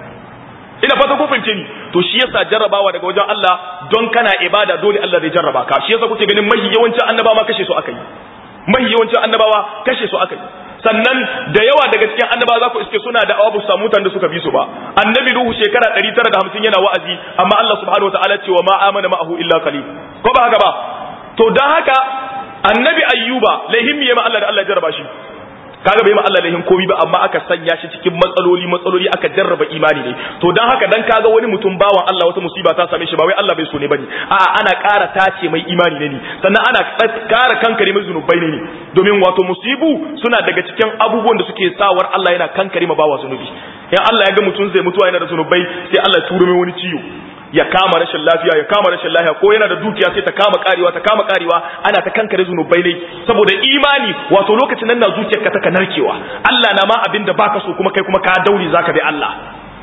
ina fata ku fahimce ni to shi yasa jarrabawa daga wajen Allah don kana ibada dole Allah zai jarraba ka shi yasa kuke ganin mahi yawancin annabawa ma kashe su akai mahi yawancin annabawa kashe su akai sannan da yawa daga cikin annabawa za ku iske suna da awabu samu mutanen da suka bi su ba annabi nuhu shekara 950 yana wa'azi amma Allah subhanahu wataala ce wa ma amana ma'ahu illa qalil ko ba haka ba to dan haka annabi ayyuba lahim ya ma Allah da Allah jarraba shi kaga bai ma Allah lahin komi ba amma aka sanya shi cikin matsaloli matsaloli aka jarraba imani ne to dan haka dan kaga wani mutum bawan Allah wata musiba ta same shi ba wai Allah bai so ne bane a ana ƙara tace mai imani ne sannan ana ƙara kankare mai zunubai ne domin wato musibu suna daga cikin abubuwan da suke sawar Allah yana kankare ma bawa zunubi in Allah ya ga mutum zai mutuwa yana da zunubai sai Allah ya turo mai wani ciwo ya kama rashin lafiya ya kama rashin lafiya ko yana da dukiya sai ta kama karewa ta kama karewa ana ta kankare zunubai ne saboda imani wato lokacin nan na zuciyarka ta narkewa Allah na ma abin da baka so kuma kai kuma ka dauri zaka bi Allah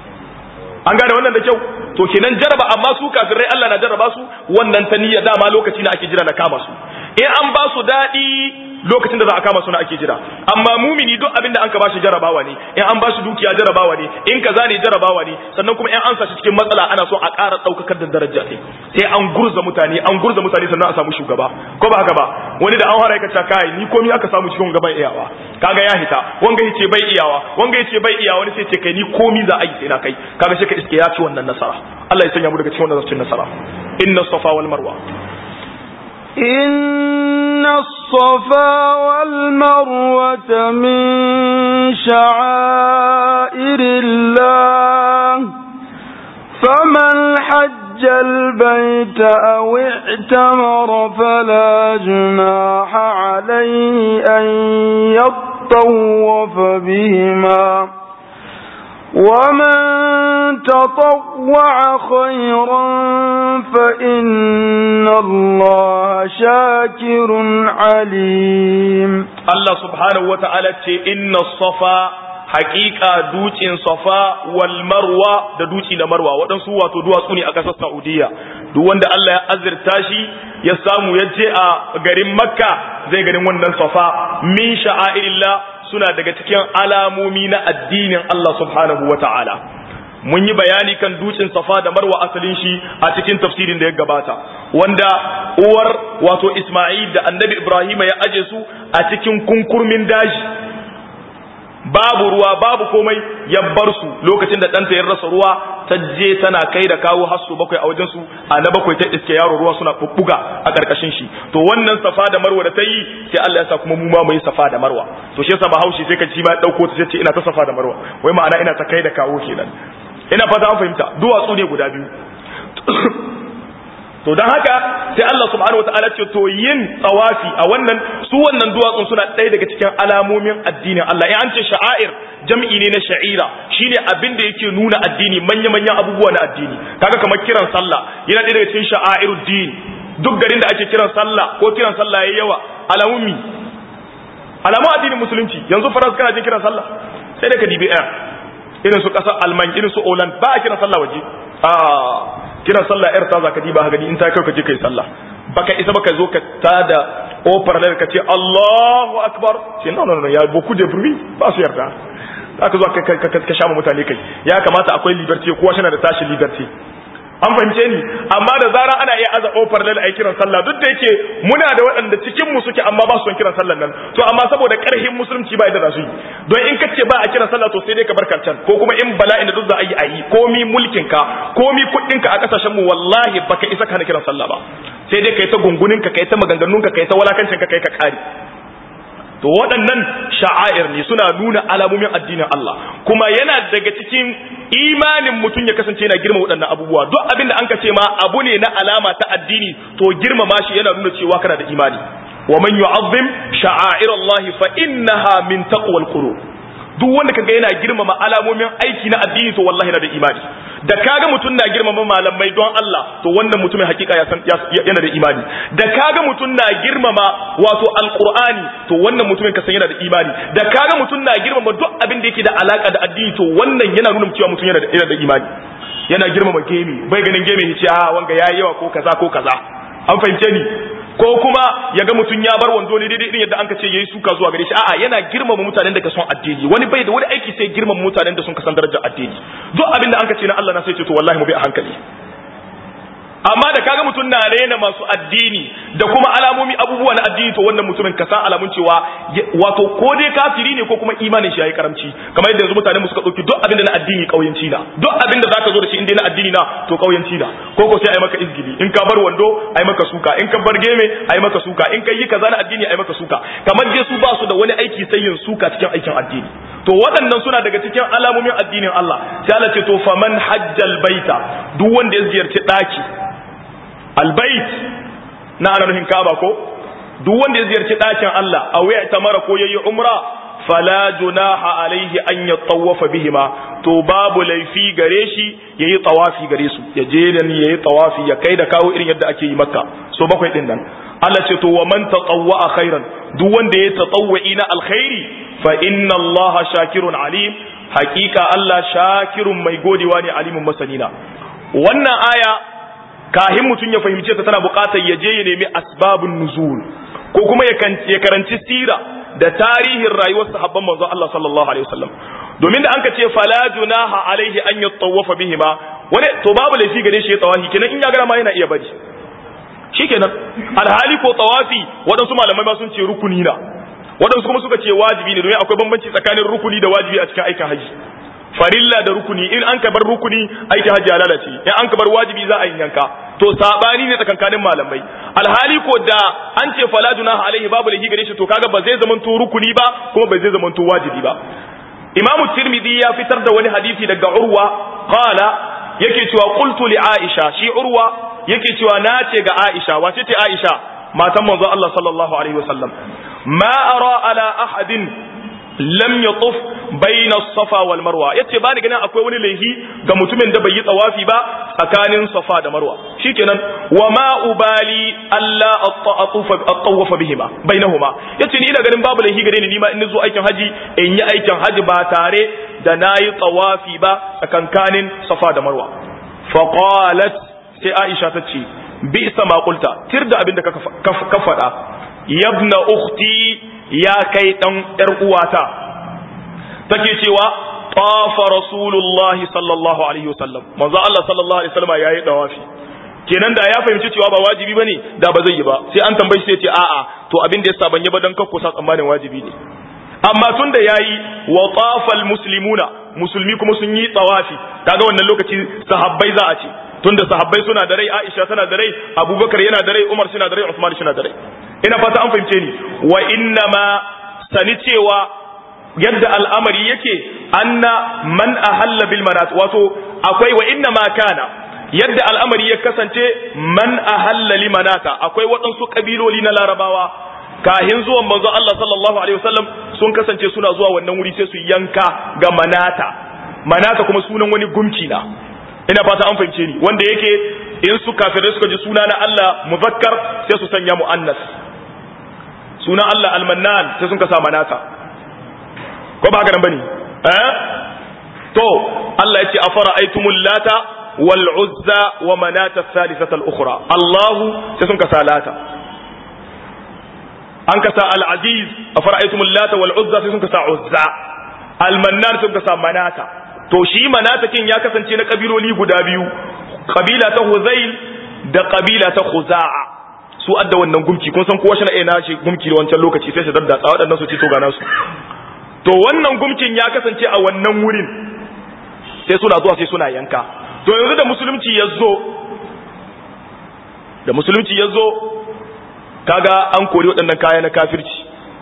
an gane wannan da kyau to kenan jaraba amma su kafirai Allah na jaraba su wannan ta niyya dama lokaci na ake jira na kama su in an ba su daɗi lokacin da za a kama suna ake jira amma mumini duk abin da an ka bashi jarabawa ne in an bashi dukiya jarabawa ne in kaza ne jarabawa ne sannan kuma in an sa shi cikin matsala ana so a ƙara ɗaukakar da daraja sai sai an gurza mutane an gurza mutane sannan a samu shugaba ko ba haka ba wani da an hara ka kai ni komi aka samu cikin gaban iyawa kaga ya hita wanga yace bai iyawa wanga yace bai iyawa wani sai ce kai ni komi za a yi sai na kai kaga shi ka iske ya ci wannan nasara Allah ya sanya mu daga cikin wannan cikin nasara inna safa wal marwa إن الصفا والمروة من شعائر الله فمن حج البيت أو اعتمر فلا جناح عليه أن يطوف بهما ومن تطوع خيرا فإن الله شاكر عليم الله سبحانه وتعالى إن الصفا حقيقة دوتين صفا والمروة da duci da marwa waɗansu wato duwatsu ne a ƙasar Saudiya duk wanda Allah ya azurta shi ya samu ya je a garin Makka zai ganin wannan safa min sha'airillah suna daga cikin alamomi na addinin Allah subhanahu wa ta'ala. Mun yi bayani kan dutsen safa da marwa asalin shi a cikin tafsirin da ya gabata, wanda uwar wato Ismail da annabi Ibrahim ya aje su a cikin kunkurmin daji. Babu ruwa babu komai ya bar su lokacin da ɗanta ya rasa ruwa ta je tana kai da kawo hasso bakwai a wajen su a na bakwai ta iske yaro ruwa suna bubbuga a karkashin shi to wannan safa da marwa da ta yi sai Allah ya sa kuma mu ma mu yi safa da marwa to shi yasa bahaushe sai ka ci ma dauko ta ce ina ta safa da marwa wai ma'ana ina ta kai da kawo kenan ina fata an fahimta duwatsu ne guda biyu to don haka sai Allah subhanahu wataala ce to yin tsawafi a wannan su wannan duwatsun suna ɗaya daga cikin alamomin addinin Allah in an ce sha'air jam'i ne na sha'ira shine abin da yake nuna addini manya manyan abubuwa na addini kaga kamar kiran sallah yana ɗaya daga cikin sha'airud din duk garin da ake kiran sallah ko kiran sallah yayi yawa alamun mi alamu addinin musulunci yanzu faransa kana jin kiran sallah sai da ka dibi air irin su kasar alman irin su Holland ba a kiran sallah waje a kiran sallah yar ta za ka diba gani in ta kai ka je kai sallah baka isa baka zo ka tada ofar ka ce Allahu akbar ce no no no ya boku de bruit ba su yarda aka zo ka ka sha mutane kai ya kamata akwai liberty kowa shi na da tashi liberty an fahimce ni amma da zara ana iya aza ofar lal ai kiran sallah duk da yake muna da waɗanda cikin mu suke amma ba su son kiran sallan nan to amma saboda karhin musulunci ba yadda za su yi don in kace ba a kiran sallah to sai dai ka bar can ko kuma in bala'in da duk za a yi a yi komi mulkin ka komi kuɗin ka a kasashen mu wallahi baka isa ka kiran sallah ba sai dai kai ta gungunin ka kai ta maganganun ka kai ta walakancin ka kai ka kare to waɗannan sha'air ne suna nuna alamomin addinin Allah kuma yana daga cikin imanin mutum ya kasance yana girma waɗannan abubuwa duk abin da an ka ce ma abu ne na alama ta addini to girmama shi yana nuna cewa kana da imani wa man yu'azzim sha'air Allah fa innaha min taqwal qulub duk wanda kaga yana girmama alamomin aiki na addini to wallahi yana da imani da kaga mutum na girmama malamai don Allah to wannan mutumin hakika ya san yana da imani da kaga mutum na girmama wato alqur'ani to wannan mutumin ka san yana da imani da kaga mutum na girmama duk abin da yake da alaka da addini to wannan yana nuna cewa mutum yana da yana da imani yana girmama gemi bai ganin gemi ya ce a wanga yayi yawa ko kaza ko kaza an fahimce ni ko kuma ya ga mutum ya bar wando ne daidai irin yadda an ka ce yayi suka zuwa gare shi a'a yana girmama mutanen da ka son addini wani bai da wani aiki sai girmama mutanen da sun ka san darajar addini duk abin da an ka ce na Allah na sai ce to wallahi mu bi a hankali amma da kaga mutum na rena masu addini da kuma alamomi abubuwa na addini to wannan mutumin ka san alamun cewa wato ko dai kafiri ne ko kuma imanin shi yayi karamci kamar yadda yanzu mutane mu suka dauki duk abin da na addini kauyanci na duk abin da zaka zo da shi inda na addini na to kauyanci na ko ko sai ai maka izgili in ka bar wando ai maka suka in ka bar geme ai maka suka in kai yi kaza na addini ai maka suka kamar dai su ba su da wani aiki sai yin suka cikin aikin addini to waɗannan suna daga cikin alamomin addinin Allah sai Allah ce to faman hajjal baita duk wanda ya ziyarci daki albait na ana nufin kaba ko duk wanda ya ziyarci ɗakin Allah a waya ta mara ko yayi umra fala junaha alaihi an yatawafa bihima to babu laifi gare shi yayi tawafi gare su ya je da ni yayi tawafi ya kai da kawo irin yadda ake yi makka so bakwai din nan Allah ce to wa man tatawwa khairan duk wanda ya tatawwi na alkhairi fa inna Allah shakirun alim hakika Allah shakirun mai godewa ne alimin masanina wannan aya kahin mutum ya fahimce ta tana buƙatar ya je ya nemi asbabun nuzul ko kuma ya karanci sira da tarihin rayuwar sahabban manzo Allah sallallahu alaihi wasallam domin da anka ce fala junaha alaihi an yatawafa bihima wani to babu laifi gare shi ya tawafi kenan in ya gara ma yana iya bari shikenan alhali ko tawafi waɗansu malamai ma sun ce rukuni na waɗansu kuma suka ce wajibi ne domin akwai bambanci tsakanin rukuni da wajibi a cikin aikin haji farilla da rukuni in an ka bar rukuni aikin hajji ya lalace in an ka bar wajibi za a yi yanka to sabani ne tsakankanin malamai alhali ko da an ce fala junaha alaihi babu lahi gare shi to kaga ba zai zamanto rukuni ba kuma ba zai zamanto wajibi ba imamu tirmidhi ya fitar da wani hadisi daga urwa qala yake cewa qultu li aisha shi urwa yake cewa na ce ga aisha wace ce aisha matan manzo Allah sallallahu alaihi wasallam ma ara ala ahadin lam yatuf bayna safa wal marwa yace ba ni ganin akwai wani laihi ga mutumin da bai yi tsawafi ba tsakanin safa da marwa shikenan wa ma ubali alla at-tawafa at-tawafa bihima bainahuma yace ni ina ganin babu laihi gare ni nima in zo aikin haji in yi aikin haji ba tare da nayi tsawafi ba tsakankanin safa da marwa fa qalat sai aisha ta ce bi sama qulta tirda abinda ka faɗa yabna ukhti ya kai ɗan ‘yar uwata, take cewa, tafa Rasulullahi sallallahu Alaihi wasallam, manzo Allah sallallahu Alaihi wasallama ya yi ɗawafi. Kenan da ya fahimci cewa ba wajibi ba ne, da ba zai yi ba, sai an tambayi sai ce a'a, to abin da ya sa ban yi ba don kakko sa tsammanin wajibi ne. Amma tun da ya yi wa tafal muslimuna, musulmi kuma sun yi tsawafi, kaga wannan lokaci sahabbai za a ce, tunda sahabbai suna da rai, Aisha tana da rai, Abubakar yana da rai, Umar suna da rai, Uthman suna da rai. ina fata an fahimce ni wa inna ma sani cewa yadda al'amari yake anna man ahalla bil manat wato akwai wa inna ma kana yadda al'amari ya kasance man ahalla li manata akwai waɗansu kabiloli na larabawa kahin zuwan manzo Allah sallallahu alaihi wasallam sun kasance suna zuwa wannan wuri sai su yanka ga manata manata kuma sunan wani gumki na ina fata an fahimce ni wanda yake in su kafirai suka ji suna na Allah muzakkar sai su sanya muannas su suna Allah almannan sai sun ka sa manata ko ba haka nan bane eh to Allah yace afara aitumul lata wal uzza wa manata thalithata al ukhra Allahu sai sun ka sa lata an ka sa al aziz afara aitumul lata wal uzza sai sun ka sa uzza al mannan sun ka sa manata to shi manata kin ya kasance na kabiloli guda biyu kabila ta huzail da kabila ta khuza'a su adda wannan gumki kun san kowa shi na ina shi gumki da wancan lokaci sai su daddatsa waɗannan su ci to ga nasu to wannan gumkin ya kasance a wannan wurin sai suna zuwa sai suna yanka to yanzu da musulunci ya zo da musulunci ya zo kaga an kori waɗannan kaya na kafirci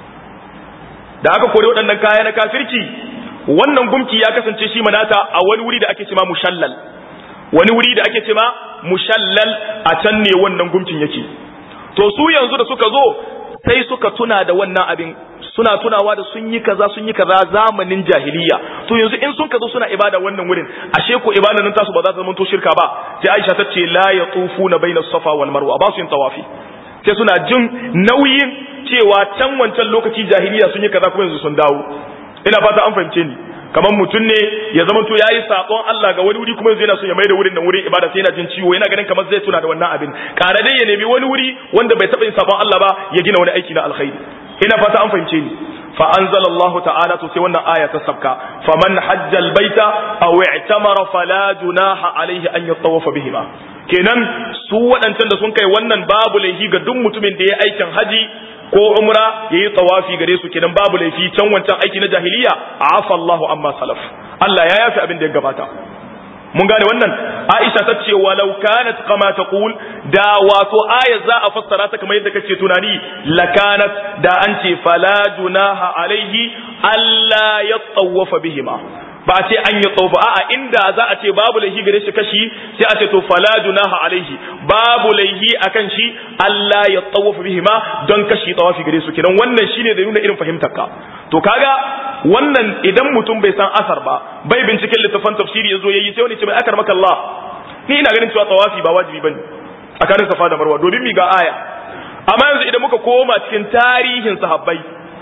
da aka kori waɗannan kaya na kafirci wannan gumki ya kasance shi manata a wani wuri da ake cema mushallal wani wuri da ake cema mushallal a can ne wannan gumkin yake to su yanzu da suka zo sai suka tuna da wannan abin suna tunawa da sun yi kaza sun yi kaza zamanin jahiliya to yanzu in sun kazo suna ibada wannan wurin ashe ko ibada nan tasu ba za ta zama to shirka ba sai Aisha ta ce la yatufuna baina safa wal marwa ba su yin tawafi sai suna jin nauyin cewa can wancan lokaci jahiliya sun yi kaza kuma yanzu sun dawo ina fata an fahimce ni kamar mutum ne ya zama to yayi sakon Allah ga wani wuri kuma yanzu yana so ya maida wurin nan wurin ibada sai yana jin ciwo yana ganin kamar zai tuna da wannan abin kare dai ya nemi wani wuri wanda bai taba yin sakon Allah ba ya gina wani aiki na alkhairi ina fata an fahimce ni fa anzalallahu ta'ala to sai wannan aya ta sabka faman hajja albayta aw i'tamara fala junaha alayhi an yatawafa bihima kenan su waɗancan da sun kai wannan babu laifi ga duk mutumin da ya aikin haji ko umra yayi tawafi gare su kenan babu laifi can wancan aiki na jahiliya afa Allahu amma salaf Allah ya yafi abin da ya gabata mun gane wannan Aisha ta ce walau kanat kama taqul da wato aya za a fassara ta kamar yadda kace tunani lakanat da an ce fala junaha alaihi alla yatawafa bihima ba a ce an yi tsofa a'a inda za a ce babu laihi gare shi kashi sai a ce to fala junaha alaihi babu laihi akan shi Allah ya tsawafa bihima don kashi tsawafi gare su kidan wannan shine da nuna irin fahimtar ka to kaga wannan idan mutum bai san asar ba bai binciken littafin tafsiri yazo yayi sai wani ce mai akar maka Allah ni ina ganin cewa tsawafi ba wajibi bane tsakanin safa da marwa domin mi ga aya amma yanzu idan muka koma cikin tarihin sahabbai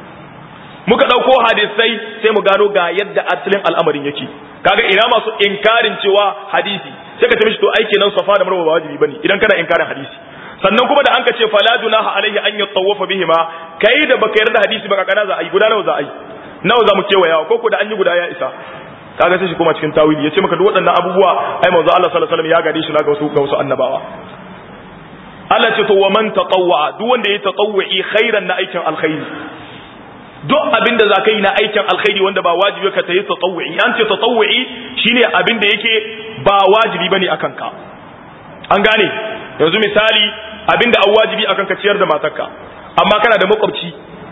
muka ɗauko hadisai sai mu gano ga yadda asalin al'amarin yake kaga ina masu inkarin cewa hadisi sai ka tafi to aiki nan safa da marwa ba wajibi bane idan kana inkarin hadisi sannan kuma da an ka ce fala dunaha alaihi an yatawafa bihima kai da baka yarda hadisi baka kana za a yi guda nawa za a yi nawa za mu kewaya ko ko da an yi guda ya isa kaga sai shi kuma cikin tawili yace maka duk waɗannan abubuwa ai manzo Allah sallallahu alaihi wasallam ya gade shi na ga wasu ga wasu annabawa Allah ce to wa man tatawwa duk wanda ya tatawwi khairan na aikin alkhairi duk abin da za ka yi na aikin alkhairi wanda ba wajibi ka tayi tatawwi an ce tatawwi shine abin da yake ba wajibi bane akan ka an gane yanzu misali abin da an wajibi akan ka ciyar da matarka amma kana da makwabci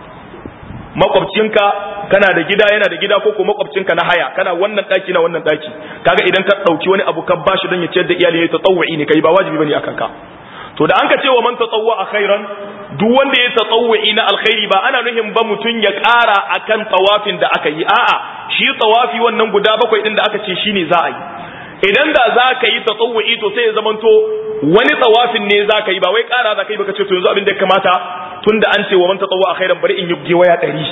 makwabcinka kana da gida yana da gida ko ko makwabcinka na haya kana wannan daki na wannan daki kaga idan ka dauki wani abu ka bashi don ya ciyar da iyali ya tatawwi ne kai ba wajibi bane akan ka to da an ka ce wa man tatawwa a khairan duk wanda ya tatawwi na alkhairi ba ana nuhin ba mutun ya ƙara akan tawafin da aka yi a'a shi tawafi wannan guda bakwai din da aka ce shine za a yi idan da za ka yi tatawwi to sai ya zamanto wani tawafin ne za ka yi ba wai ƙara za ka yi baka ce to yanzu abin da ya kamata tunda an ce wa man tatawwa a khairan bari in yi gewaya ɗari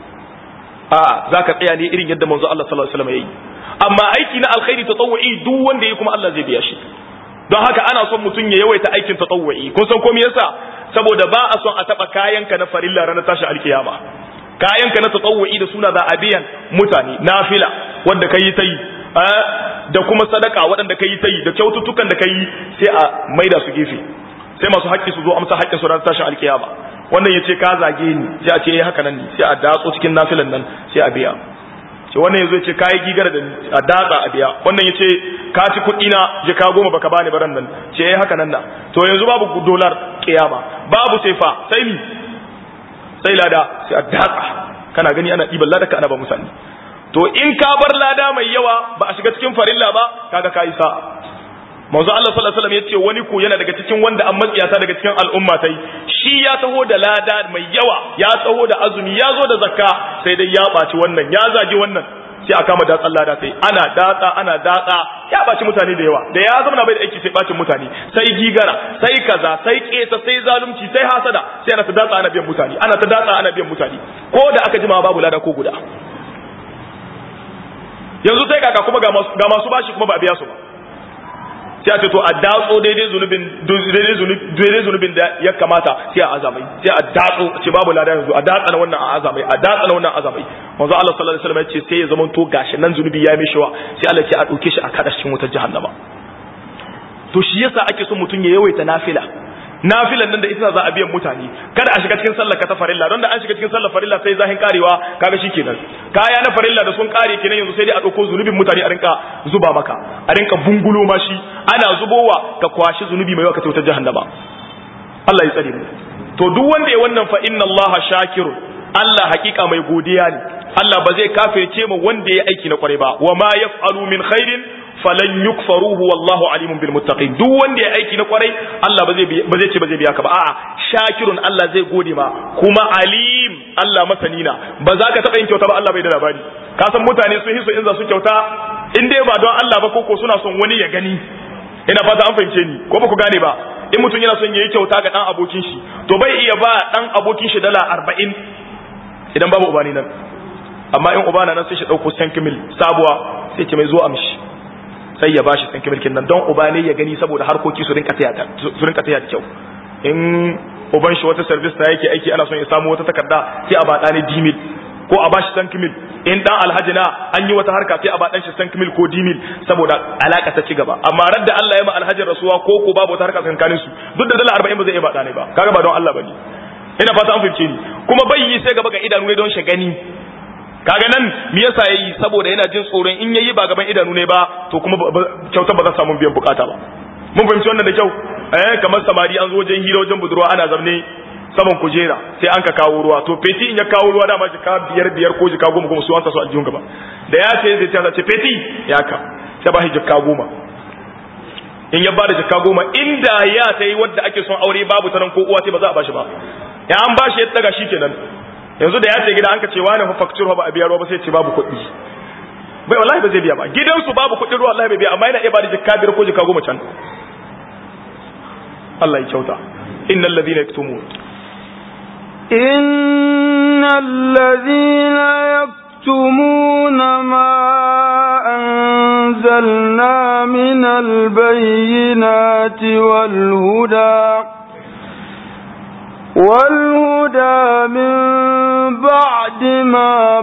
a'a za ka tsaya ne irin yadda manzo Allah sallallahu alaihi wasallam ya yi amma aiki na alkhairi tatawwi duk wanda ya yi kuma Allah zai biya shi don haka ana son mutum ya yawaita aikin tatawwi kun san komai yasa saboda ba a son a taba kayanka na farilla ranar tashi alkiyama kayanka na tatawwi da suna za a biyan mutane nafila wanda kai ta yi da kuma sadaka waɗanda kai ta yi da kyaututtukan da kai sai a maida su gefe sai masu haƙƙi su zo amsa haƙƙin su ranar tashi alkiyama wannan ya ce ka zage ni sai a ce eh haka nan ne sai a datso cikin nafilan nan sai a biya ce wannan yazo ce kai gigar da a datsa a biya wannan yace ka ci kuɗi na je ka goma baka bani baran nan ce eh haka nan da to yanzu babu dolar kiyama babu sai fa sai mi sai lada sai a datsa kana gani ana ɗiban lada ka ana ba musani to in ka bar lada mai yawa ba a shiga cikin farilla ba kaga kai sa'a manzo Allah sallallahu alaihi wasallam yace wani ko yana daga cikin wanda an matsiyata daga cikin al'umma tai shi ya taho da lada mai yawa ya taho da azumi ya zo da zakka sai dai ya baci wannan ya zagi wannan sai a kama datsan lada sai ana datsa ana datsa ya baci mutane da yawa da ya zama bai da aiki sai bacin mutane sai gigara sai kaza sai kesa sai zalunci sai hasada sai ana ta datsa ana biyan mutane ana ta datsa ana biyan mutane ko da aka jima babu lada ko guda yanzu sai kaka kuma ga masu bashi kuma ba a biya su ba sai a ce to a datso daidai zunubin daidai zunubin da ya kamata sai a azamai sai a datso ce babu lada yanzu a datsa na wannan a azamai a datsa na wannan azamai manzo Allah sallallahu alaihi wasallam ya ce sai ya zama to gashi nan zunubi ya mishi wa sai Allah ce a dauke shi a kada cikin wutar jahannama to shi yasa ake son mutum ya yawaita nafila nafilan nan da ita za a biyan mutane kada a shiga cikin sallar ka ta farilla don da an shiga cikin sallar farilla sai zahin karewa kaga kenan kaya na farilla da sun kare kenan yanzu sai dai a dauko zunubin mutane a rinka zuba maka a rinka bungulo mashi ana zubowa ka kwashi zunubi mai yawa ka ta jahannama Allah ya tsare mu to duk wanda ya wannan fa inna Allah shakirun Allah hakika mai godiya ne Allah ba zai kafirce mu wanda ya aiki na kware ba wa ma yaf'alu min khairin falan yukfaruhu wallahu alimun bil muttaqin duk wanda ya aiki na kwarai Allah ba zai ba zai ce ba zai biya ka ba a'a shakirun Allah zai gode ma kuma alim Allah masani na ba za ka taba yin kyauta ba Allah bai da labari ka san mutane sun hiso in za su kyauta in dai ba don Allah ba koko suna son wani ya gani ina fata an fahimce ni ko ba ku gane ba in mutum yana son yayi kyauta ga dan abokin shi to bai iya ba dan abokin shi dala 40 idan babu ubani nan amma in ubana nan sai shi dauko 5 mil sabuwa sai ce mai zo amshi sai ya bashi tsanki mulkin nan don uba ne ya gani saboda harkoki su rinka taya su rinka taya da kyau in uban shi wata service na yake aiki ana son ya samu wata takarda sai a bada ne dimil ko a bashi tsanki mil in dan alhaji na an yi wata harka sai a badan shi tsanki mil ko dimil saboda alaka ta ci gaba amma radda Allah ya ma alhajin rasuwa ko ko babu wata harka tsakanin su duk da dala 40 ba zai iya bada ne ba kaga ba don Allah bane ina fata an fahimce ni kuma bai yi sai gaba ga idanu ne don shi gani kaga nan me yasa yayi saboda yana jin tsoron in yayi ba gaban idanu ne ba to kuma kyautar ba za samu biyan bukata ba mun fahimci wannan da kyau eh kamar samari an zo wajen hira wajen budurwa ana zamne saman kujera sai an ka kawo ruwa to feti in ya kawo ruwa dama jika biyar biyar ko jika goma goma su an sa su aljihun gaba da ya ce zai ta ce feti ya ka sai ba shi jika goma in ya bada jika goma inda ya ta yi wadda ake son aure babu ta nan ko uwa ce ba za a bashi ba ya an bashi ya daga shi kenan yanzu da ya ce gida an ka ce wani fa facture ba a biya ruwa ba sai ce babu kuɗi bai wallahi ba zai biya ba gidansu babu kuɗin ruwa wallahi bai biya amma yana iya bada jikka biyar ko jikka goma can Allah ya kyauta innal ladhina yaktumun innal ladhina yaktumuna ma anzalna minal bayyinati wal huda والهدى من بعد ما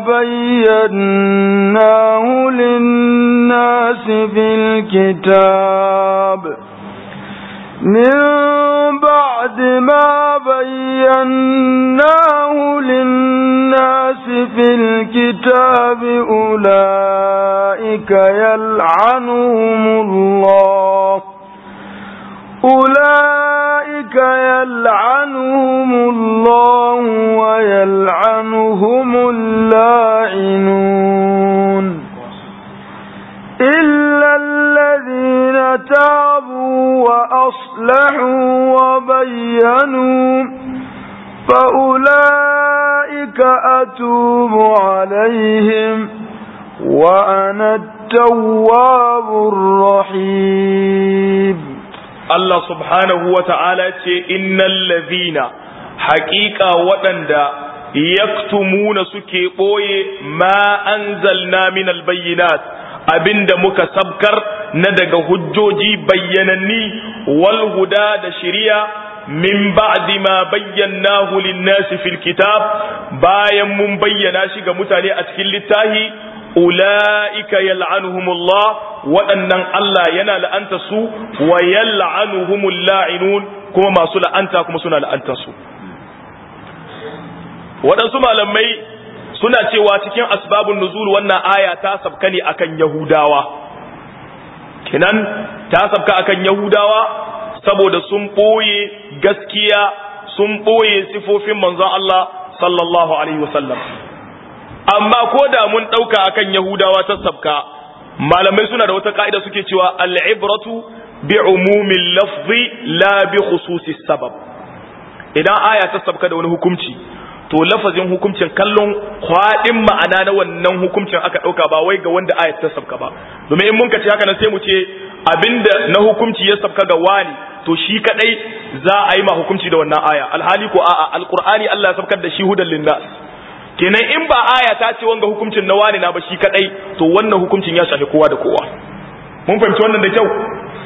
بيناه للناس في الكتاب من بعد ما بيناه للناس في الكتاب أولئك يلعنهم الله أولئك يلعنهم الله ويلعنهم اللاعنون إلا الذين تابوا وأصلحوا وبينوا فأولئك أتوب عليهم وأنا التواب الرحيم Allah subhanahu wa ta'ala ce innal ladhina haƙiƙa waɗanda yaktumuna suke ɓoye ma anzalna min albayyinat abinda muka sabkar na daga hujjoji bayyananni wal huda da shiriya min ba'di ma bayyanahu lin-nasi fil kitab bayan mun bayyana shi ga mutane a cikin littafi ula'ika yal'anuhumullah waɗannan Allah yana la'anta su wa yal'anuhumul la'inun kuma masu la'anta kuma suna la'anta su waɗansu malamai suna cewa cikin asbabun nuzul wannan aya ta sabka ne akan yahudawa kinan ta sabka akan yahudawa saboda sun ɓoye gaskiya sun ɓoye sifofin manzon Allah sallallahu alaihi wasallam amma ko da mun ɗauka akan yahudawa ta sabka malamai suna da wata ka'ida suke cewa al'ibratu bi umumin lafzi la bi khususi sabab idan aya ta sabka da wani hukunci to lafazin hukuncin kallon kwaɗin ma'ana na wannan hukuncin aka ɗauka ba wai ga wanda ayat ta sabka ba domin in mun ka ce haka nan sai mu ce abinda na hukunci ya sabka ga wani to shi kadai za a yi ma hukunci da wannan aya alhali ko a'a alqur'ani Allah ya sabkar da shi hudan linnas kenan in ba aya ta ce wanga hukuncin na wani na ba shi kadai to wannan hukuncin ya shafi kowa da kowa mun fahimci wannan da kyau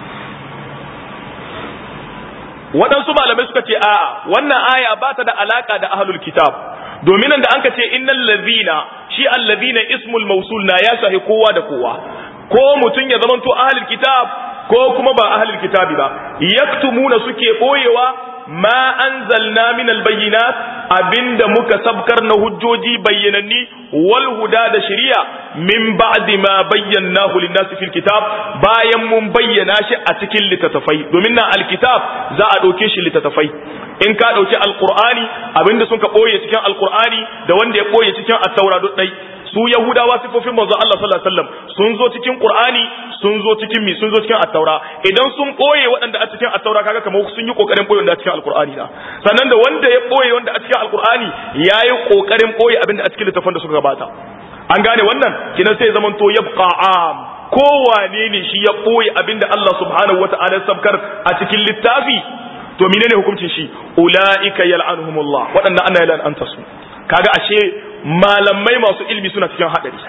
waɗansu malamai suka ce a'a wannan aya ba ta da alaka da ahlul kitab domin da an ka ce innal ladhina shi allazina ismul mausul na ya shafi kowa da kowa ko mutum ya zamanto ahlul kitab ko kuma ba ahlul kitabi ba yaktumuna suke boyewa ma anzalna min albayyinat abinda muka sabkar na hujjoji bayyananni wal huda da shari'a min ba'di ma bayyanahu lin-nasi fil kitab bayan mun bayyana shi a cikin littattafai domin na alkitab za a dauke shi littattafai in ka dauki alqur'ani abinda sun ka boye cikin alqur'ani da wanda ya boye cikin at-taura duk dai su yahudawa sifofin manzo Allah sallallahu alaihi wasallam sun zo cikin qur'ani sun zo cikin mi sun zo cikin at-taura idan sun boye waɗanda a cikin at-taura kaga kamar sun yi kokarin boye wanda a cikin alqur'ani da sannan da wanda ya boye wanda a cikin alqur'ani yayi kokarin boye abinda a cikin littafin da suka gabata an gane wannan kinan sai zaman to yabqa am kowane ne shi ya boye abinda Allah subhanahu wata'ala ya sabkar a cikin littafi to menene hukuncin shi ulaika yal'anuhumullah waɗannan ana yal'anta su kaga ashe malamai masu ilmi suna cikin hadari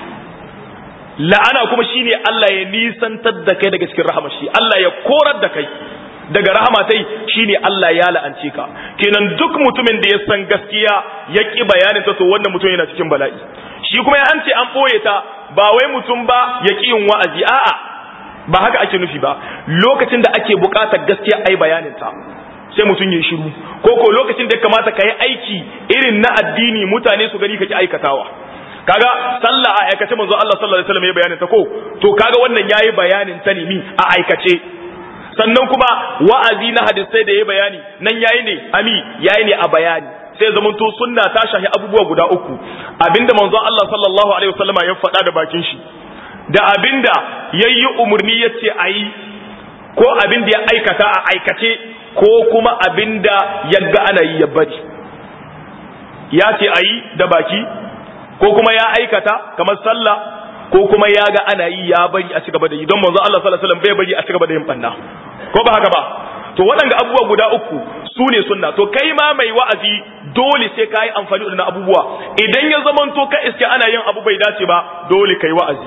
la'ana kuma shine Allah ya nisantar da kai daga cikin rahama shi Allah ya korar da kai daga rahama tai shine Allah ya la'ance ka kenan duk mutumin da ya san gaskiya ya ki bayanin ta to wannan mutum yana cikin bala'i shi kuma ya an ce an boye ta ba wai mutum ba ya ki yin wa'azi a'a ba haka ake nufi ba lokacin da ake buƙatar gaskiya ai bayanin ta sai mutum ya shiru ko ko lokacin da ya kamata ka yi aiki irin na addini mutane su gani kake aikatawa kaga sallah a aikace manzo Allah sallallahu alaihi wasallam ya bayanin ta ko to kaga wannan yayi bayanin ta ne mi a aikace sannan kuma wa'azi na hadisai da yayi bayani nan yayi ne ami yayi ne a bayani sai zaman to sunna ta shahi abubuwa guda uku abinda manzo Allah sallallahu alaihi wasallam ya faɗa da bakin shi da abinda yayi umurni yace ayi ko abinda ya aikata a aikace ko kuma abinda yagga ana yi ya bari ya ce a yi da baki ko kuma ya aikata kamar sallah ko kuma ya ga ana yi ya bari a cigaba da yi don manzo Allah sallallahu alaihi wasallam bai bari a cigaba da yin banna ko ba haka ba to waɗanda abubuwa guda uku su ne sunna to kai ma mai wa'azi dole sai ka yi amfani da abubuwa idan ya zamanto ka iske ana yin abu bai dace ba dole kai wa'azi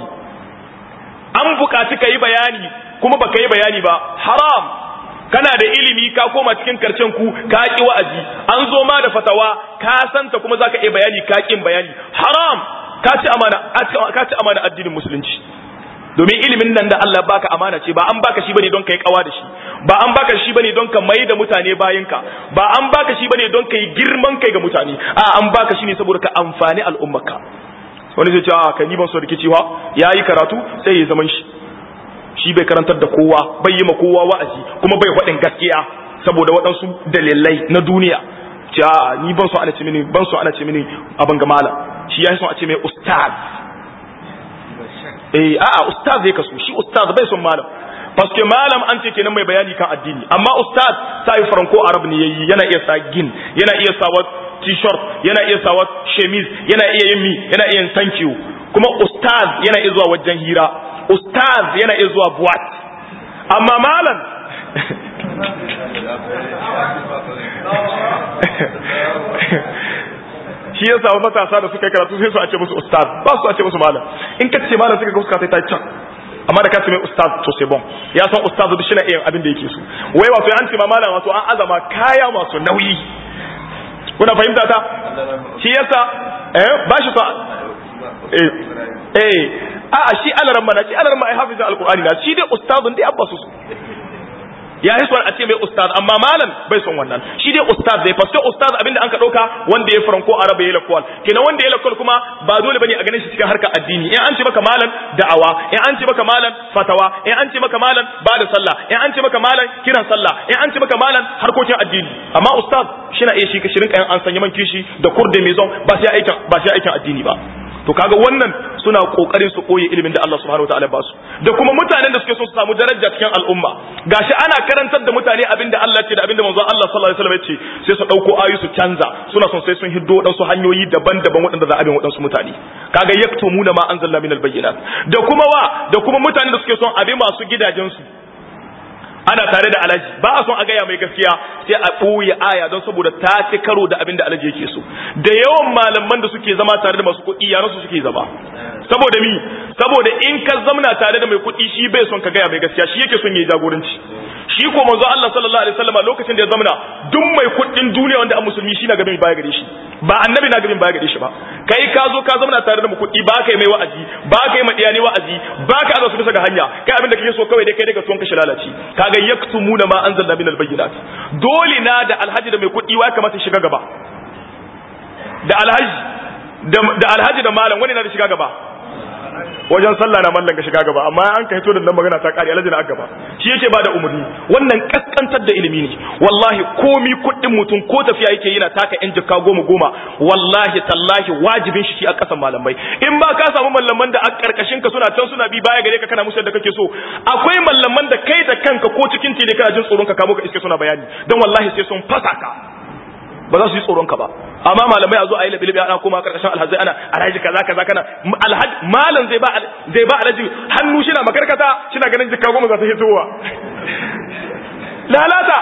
an buƙaci ka yi bayani kuma ba ka yi bayani ba haram kana da ilimi ka koma cikin karcen ku ka ki wa'azi an zo ma da fatawa ka santa kuma zaka iya bayani ka kin bayani haram ka ci amana ka ci amana addinin musulunci domin ilimin nan da Allah baka amana ce ba an baka shi bane don kai kawa da shi ba an baka shi bane don ka mai da mutane bayinka ba an baka shi bane don kai girman kai ga mutane a an baka shi ne saboda ka amfani al'ummarka wani zai ce a kai ni ban so rikici wa yayi karatu sai ya zaman shi shi bai karantar da kowa bai yi ma kowa wa'azi kuma bai faɗin gaskiya saboda waɗansu dalilai na duniya ja ni ban so ana ce mini ban so ana ce mini abin ga malam shi ya so a ce mai ustaz eh a'a ustaz zai kaso shi ustaz bai son malam paske malam an ce kenan mai bayani kan addini amma ustaz sai franco arab ne yayi yana iya sa gin yana iya sa t-shirt yana iya sa chemise yana iya yin mi yana iya yin thank you kuma ustaz yana iya zuwa wajen hira ustaz yana iya zuwa buwat amma malam shi ya samu matasa da suka karatu sai su a ce musu ustaz ba su a ce musu malam in ka ce malam suka ga suka ta can amma da ka ce mai ustaz to c'est bon ya san ustaz duk shine irin abin da yake so wai wato an ce ma malam wato an azama kaya masu nauyi kuna fahimta ta shi yasa eh ba shi so eh eh a shi alaran mana shi alaran ma ai hafizin alqur'ani na shi dai ustazun dai abba su ya yi son a ce mai ustaz amma malam bai son wannan shi dai ustaz zai fasto ustaz abinda an ka dauka wanda ya faranko araba ya lakwal kenan wanda ya lakwal kuma ba dole bane a ganin shi cikin harkar addini in an ce maka malam da'awa in an ce maka malam fatawa in an ce maka malam ba da sallah in an ce maka malam kiran sallah in an ce maka malam harkokin addini amma ustaz shi na iya shi ka shirin kayan an sanya man kishi da kurde mai zon ba sai aikin ba sai aikin addini ba to kaga wannan suna kokarin su koyi ilimin da Allah subhanahu wataala ba su da kuma mutanen da suke so su samu daraja cikin al'umma gashi ana karantar da mutane abin da Allah ce da abin da manzon Allah sallallahu alaihi wasallam ya ce sai su dauko ayu su canza suna son sai sun hiddo wadansu hanyoyi daban-daban waɗanda za a bin wadansu mutane kaga yaktumuna ma anzalna minal bayyinat da kuma wa da kuma mutanen da suke son abi masu gidajensu ana tare da alaji ba a son a gaya mai gaskiya sai a ɓoye aya don saboda ta ci karo da abin da alaji yake so da yawan malaman da suke zama tare da masu kuɗi yaran su suke zama saboda mi saboda in ka zamna tare da mai kuɗi shi bai son ka gaya mai gaskiya shi yake son yayi jagoranci shi ko manzo Allah sallallahu alaihi wasallam lokacin da ya zamna duk mai kuɗin duniya wanda a musulmi shi na gaban baya gare shi ba annabi na gaban baya gare shi ba kai ka zo ka zamna tare da mu kuɗi ba ka yi mai wa'azi ba ka yi ma diyani wa'azi ba ka aza su bisa ga hanya kai abin da kake so kawai dai kai daga tuwon ka shi lalace kaga yaktumuna ma anzalna min albayyinat dole na da alhaji da mai kuɗi wa kamata shiga gaba da alhaji da alhaji da malam wani na da shiga gaba wajen sallah na mallan ga shiga gaba amma an kai to da nan magana ta kare alhaji na gaba shi yake bada umarni wannan kaskantar da ilimi ne wallahi komi kuɗin mutum ko tafiya yake yana taka yan jikka goma goma wallahi tallahi wajibin shi a kasan malamai in ba ka samu mallaman da a karkashin ka suna can suna bi baya gare ka kana musu da kake so akwai mallaman da kai da kanka ko cikin tele kana jin tsoron ka kamo ka iske suna bayani dan wallahi sai sun fasa ka ba za su yi tsoron ka ba amma malamai a zo a yi labi ana koma karkashin alhaji ana alhaji kaza kaza kana alhaji malam zai ba zai ba alhaji hannu shi na makarkata shi na ganin jikka goma za ta hitowa lalata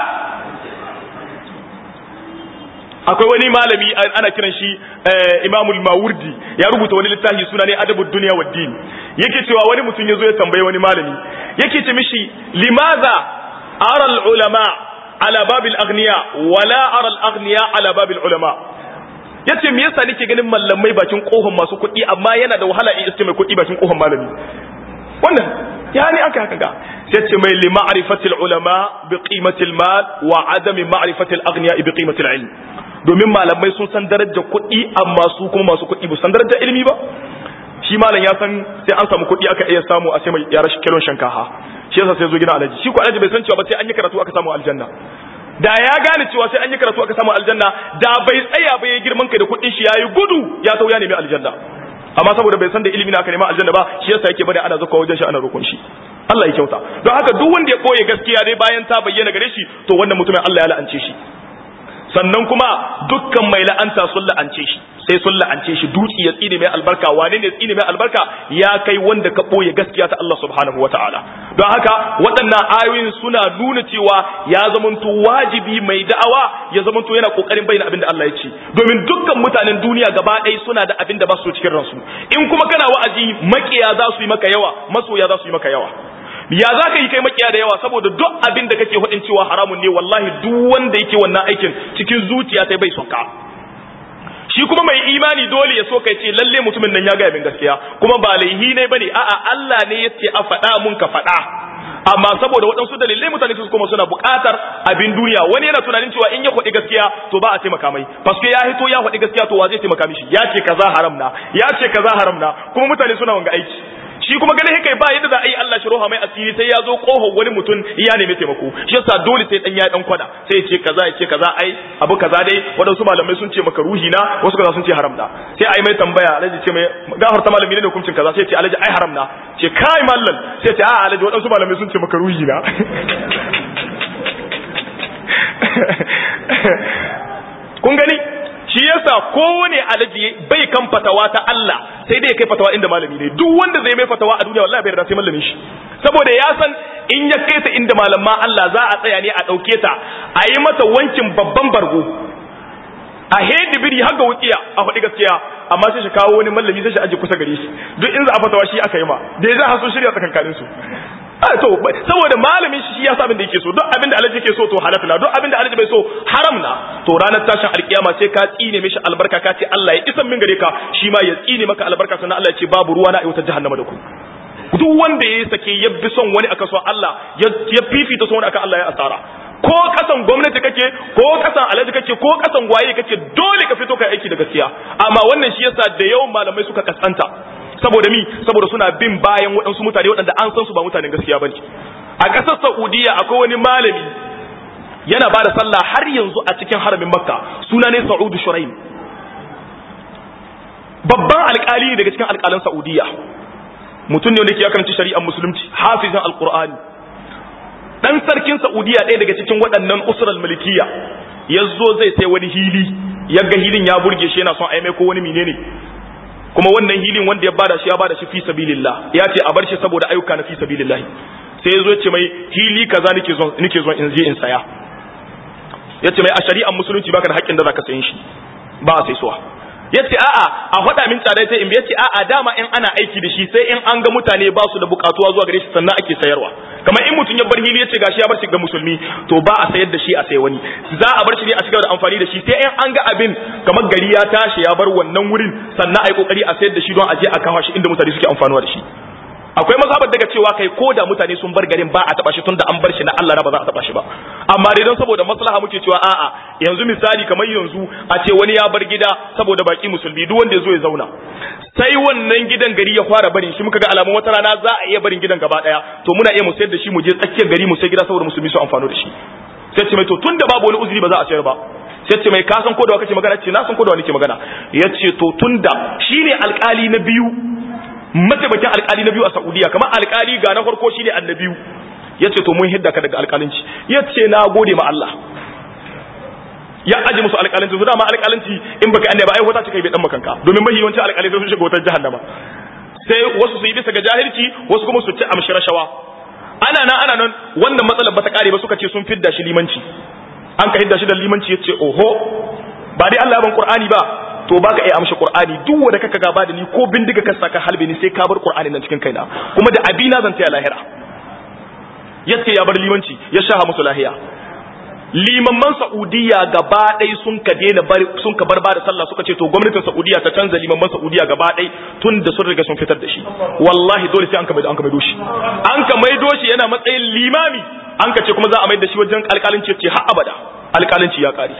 akwai wani malami ana kiran shi imamul mawurdi ya rubuta wani littafi suna ne adabud duniya wa din yake cewa wani mutum ya zo ya tambaye wani malami yake ce mishi limaza aral ulama ala babil agniya wala ara al agniya ala babil ulama yace me yasa nake ganin mallamai bakin kohon masu kuɗi amma yana da wahala in iske mai kuɗi bakin kohon malami wannan ya ne aka haka ga sai ce mai li ma'rifatil ulama bi qimatil mal wa adami ma'rifatil agniya bi qimatil ilm domin malamai sun san darajar kuɗi amma su kuma masu kuɗi ba san darajar ilimi ba shi malam ya san sai an samu kuɗi aka iya samu a sai mai yara shi kilon shankaha shi yasa sai zo gina alaji shi ko alaji bai san cewa ba sai an yi karatu aka samu aljanna da ya gane cewa sai an yi karatu aka samu aljanna da bai tsaya ba ya girman kai da kuɗin shi yayi gudu ya sau ya nemi aljanna amma saboda bai san da ilimi na aka nema aljanna ba shi yasa yake bada ana zakwa wajen shi ana roƙon shi Allah ya kyauta don haka duk wanda ya boye gaskiya dai bayan ta bayyana gare shi to wannan mutumin Allah ya la'ance shi sannan kuma dukkan mai la'anta sun la'ance shi sai sun la'ance shi dutse ya tsine mai albarka wane ne tsine mai albarka ya kai wanda ka boye gaskiya ta Allah subhanahu wataala don haka waɗannan ayoyin suna nuna cewa ya zamanto wajibi mai da'awa ya zamanto yana kokarin bayyana abin da Allah ya ce domin dukkan mutanen duniya gaba ɗaya suna da abin da ba su cikin ransu in kuma kana wa'azi makiya za su yi maka yawa masoya za su yi maka yawa ya za ka yi kai makiya da yawa saboda duk abin da kake hudin cewa haramun ne wallahi duk wanda yake wannan aikin cikin zuciya sai bai son ka shi kuma mai imani dole ya so kai ce lalle mutumin nan ya ga min gaskiya kuma ba laihi ne bane a'a Allah ne yace a faɗa mun ka faɗa amma saboda waɗansu dalilai mutane su kuma suna buƙatar abin duniya wani yana tunanin cewa in ya faɗi gaskiya to ba a taimaka mai paske ya hito ya faɗi gaskiya to wa zai taimaka mishi ya ce kaza haram na ya ce kaza haram na kuma mutane suna wanga aiki shi kuma ganin haka ba yadda za a yi Allah shi roha mai asiri sai ya zo kohon wani mutum ya nemi taimako shi yasa dole sai dan ya dan kwada sai ya ce kaza ya ce kaza ai abu kaza dai wadansu malamai sun ce maka ruhi na wasu kaza sun ce haram da sai ai mai tambaya alaji ce mai gafarta malami ne hukuncin kaza sai ya ce alaji ai haram na ce kai mallan sai ya ce a alaji wadansu malamai sun ce maka ruhi na kun gani shi yasa kowane alaji bai kan fatawa ta Allah sai dai kai fatawa inda malami ne duk wanda zai mai fatawa a duniya wallahi bai da sai malamin shi saboda ya san in ya kai ta inda malama Allah za a tsaya ne a dauke ta a yi mata wankin babban bargo a hedi biri har ga wukiya a faɗi gaskiya amma sai shi kawo wani malami sai shi aje kusa gare shi duk in za a fatawa shi aka yi ma da ya za a so shirya tsakankanin su to saboda malamin shi ya sa abin da yake so duk abin da alaji yake so to halal na duk abin da alaji bai so haram na to ranar tashin alkiyama sai ka tsine mishi albarka ka ce Allah ya isan min gare ka shi ma ya tsine maka albarka sannan Allah ya ce babu ruwa na a wutar jahannama da ku duk wanda ya sake ya bi son wani aka so Allah ya fifita son wani aka Allah ya asara ko kasan gwamnati kake ko kasan alaji kake ko kasan waye kake dole ka fito ka aiki da gaskiya amma wannan shi yasa da yawan malamai suka kasanta saboda mi saboda suna bin bayan waɗansu mutane waɗanda an san su ba mutanen gaskiya bane a ƙasar Saudiya akwai wani malami yana ba da sallah har yanzu a cikin haramin Makka suna ne Sa'udu Shuraim babban alƙali ne daga cikin alƙalan Saudiya mutum ne wanda ke karanci shari'ar musulunci hafizan alqur'ani dan sarkin Saudiya ɗaya daga cikin waɗannan usral malikiya yazo zai sai wani hili yaga hilin ya burge shi yana son a mai ko wani menene kuma wannan hilin wanda ya bada shi ya bada shi fi sabilillah ya ce a bar shi saboda ayyuka na fi sabilillah sai yazo ya ce mai hili kaza nake zo nake zo in je in saya ya ce mai a shari'ar musulunci baka da haƙƙin da zaka sayin shi ba a sai suwa ya ce a'a a faɗa min tsada sai in ya ce a'a dama in ana aiki da shi sai in an ga mutane ba su da buƙatuwa zuwa gare shi sannan ake sayarwa kamar in mutum ya bar hili ya ce gashi ya bar shi ga musulmi to ba a sayar da shi a sai wani za a bar shi ne a cigaba da amfani da shi sai in an ga abin kamar gari ya tashi ya bar wannan wurin sannan a yi kokari a sayar da shi don a je a kawo shi inda mutane suke amfanuwa da shi akwai mazhabar daga cewa kai ko da mutane sun bar garin ba a taba shi tunda an bar shi na Allah ba za a taba shi ba amma dai don saboda maslaha muke cewa a'a yanzu misali kamar yanzu a ce wani ya bar gida saboda baki musulmi duk wanda ya zo ya zauna sai wannan gidan gari ya fara barin shi muka ga alamun wata rana za a iya barin gidan gaba daya to muna iya mu sayar da shi mu je tsakiyar gari mu sai gida saboda musulmi su amfano da shi sai ce mai to tunda babu wani uzuri ba za a sayar ba sai ce mai ka san ko da kake magana ce na san ko da wani ke magana yace to tunda shine alkali na biyu mataimakin alkali na biyu a Saudiya kamar alkali ga na farko shine annabiyu yace to mun hidda ka daga alkalinci yace na gode ma Allah ya aje musu alkalinci su dama alkalinci in baka annaba ai wata cika bai dan makanka domin mahi yawanci alkalai sun shiga wutar jahannama sai wasu su yi bisa ga jahilci wasu kuma su ci amshi rashawa ana nan ana nan wannan matsalar bata kare ba suka ce sun fidda shi limanci an ka hidda shi da limanci yace oho ba dai Allah ya ban Qur'ani ba to baka iya amshi Qur'ani duk wanda kaka gaba da ni ko bindiga ka saka halbe ni sai ka bar Qur'ani nan cikin kaina kuma da abina zan taya lahira yace ya bar limanci ya shaha musu lahiya limamman Saudiya gaba ɗaya sun ka daina bari sun ka bar ba da sallah suka ce to gwamnatin Saudiya ta canza limamman Saudiya gaba ɗaya tun da sun riga sun fitar da shi wallahi dole sai an ka maido an ka maido shi an ka maido shi yana matsayin limami an ka ce kuma za a mai da shi wajen alƙalinci ce har abada alƙalinci ya ƙare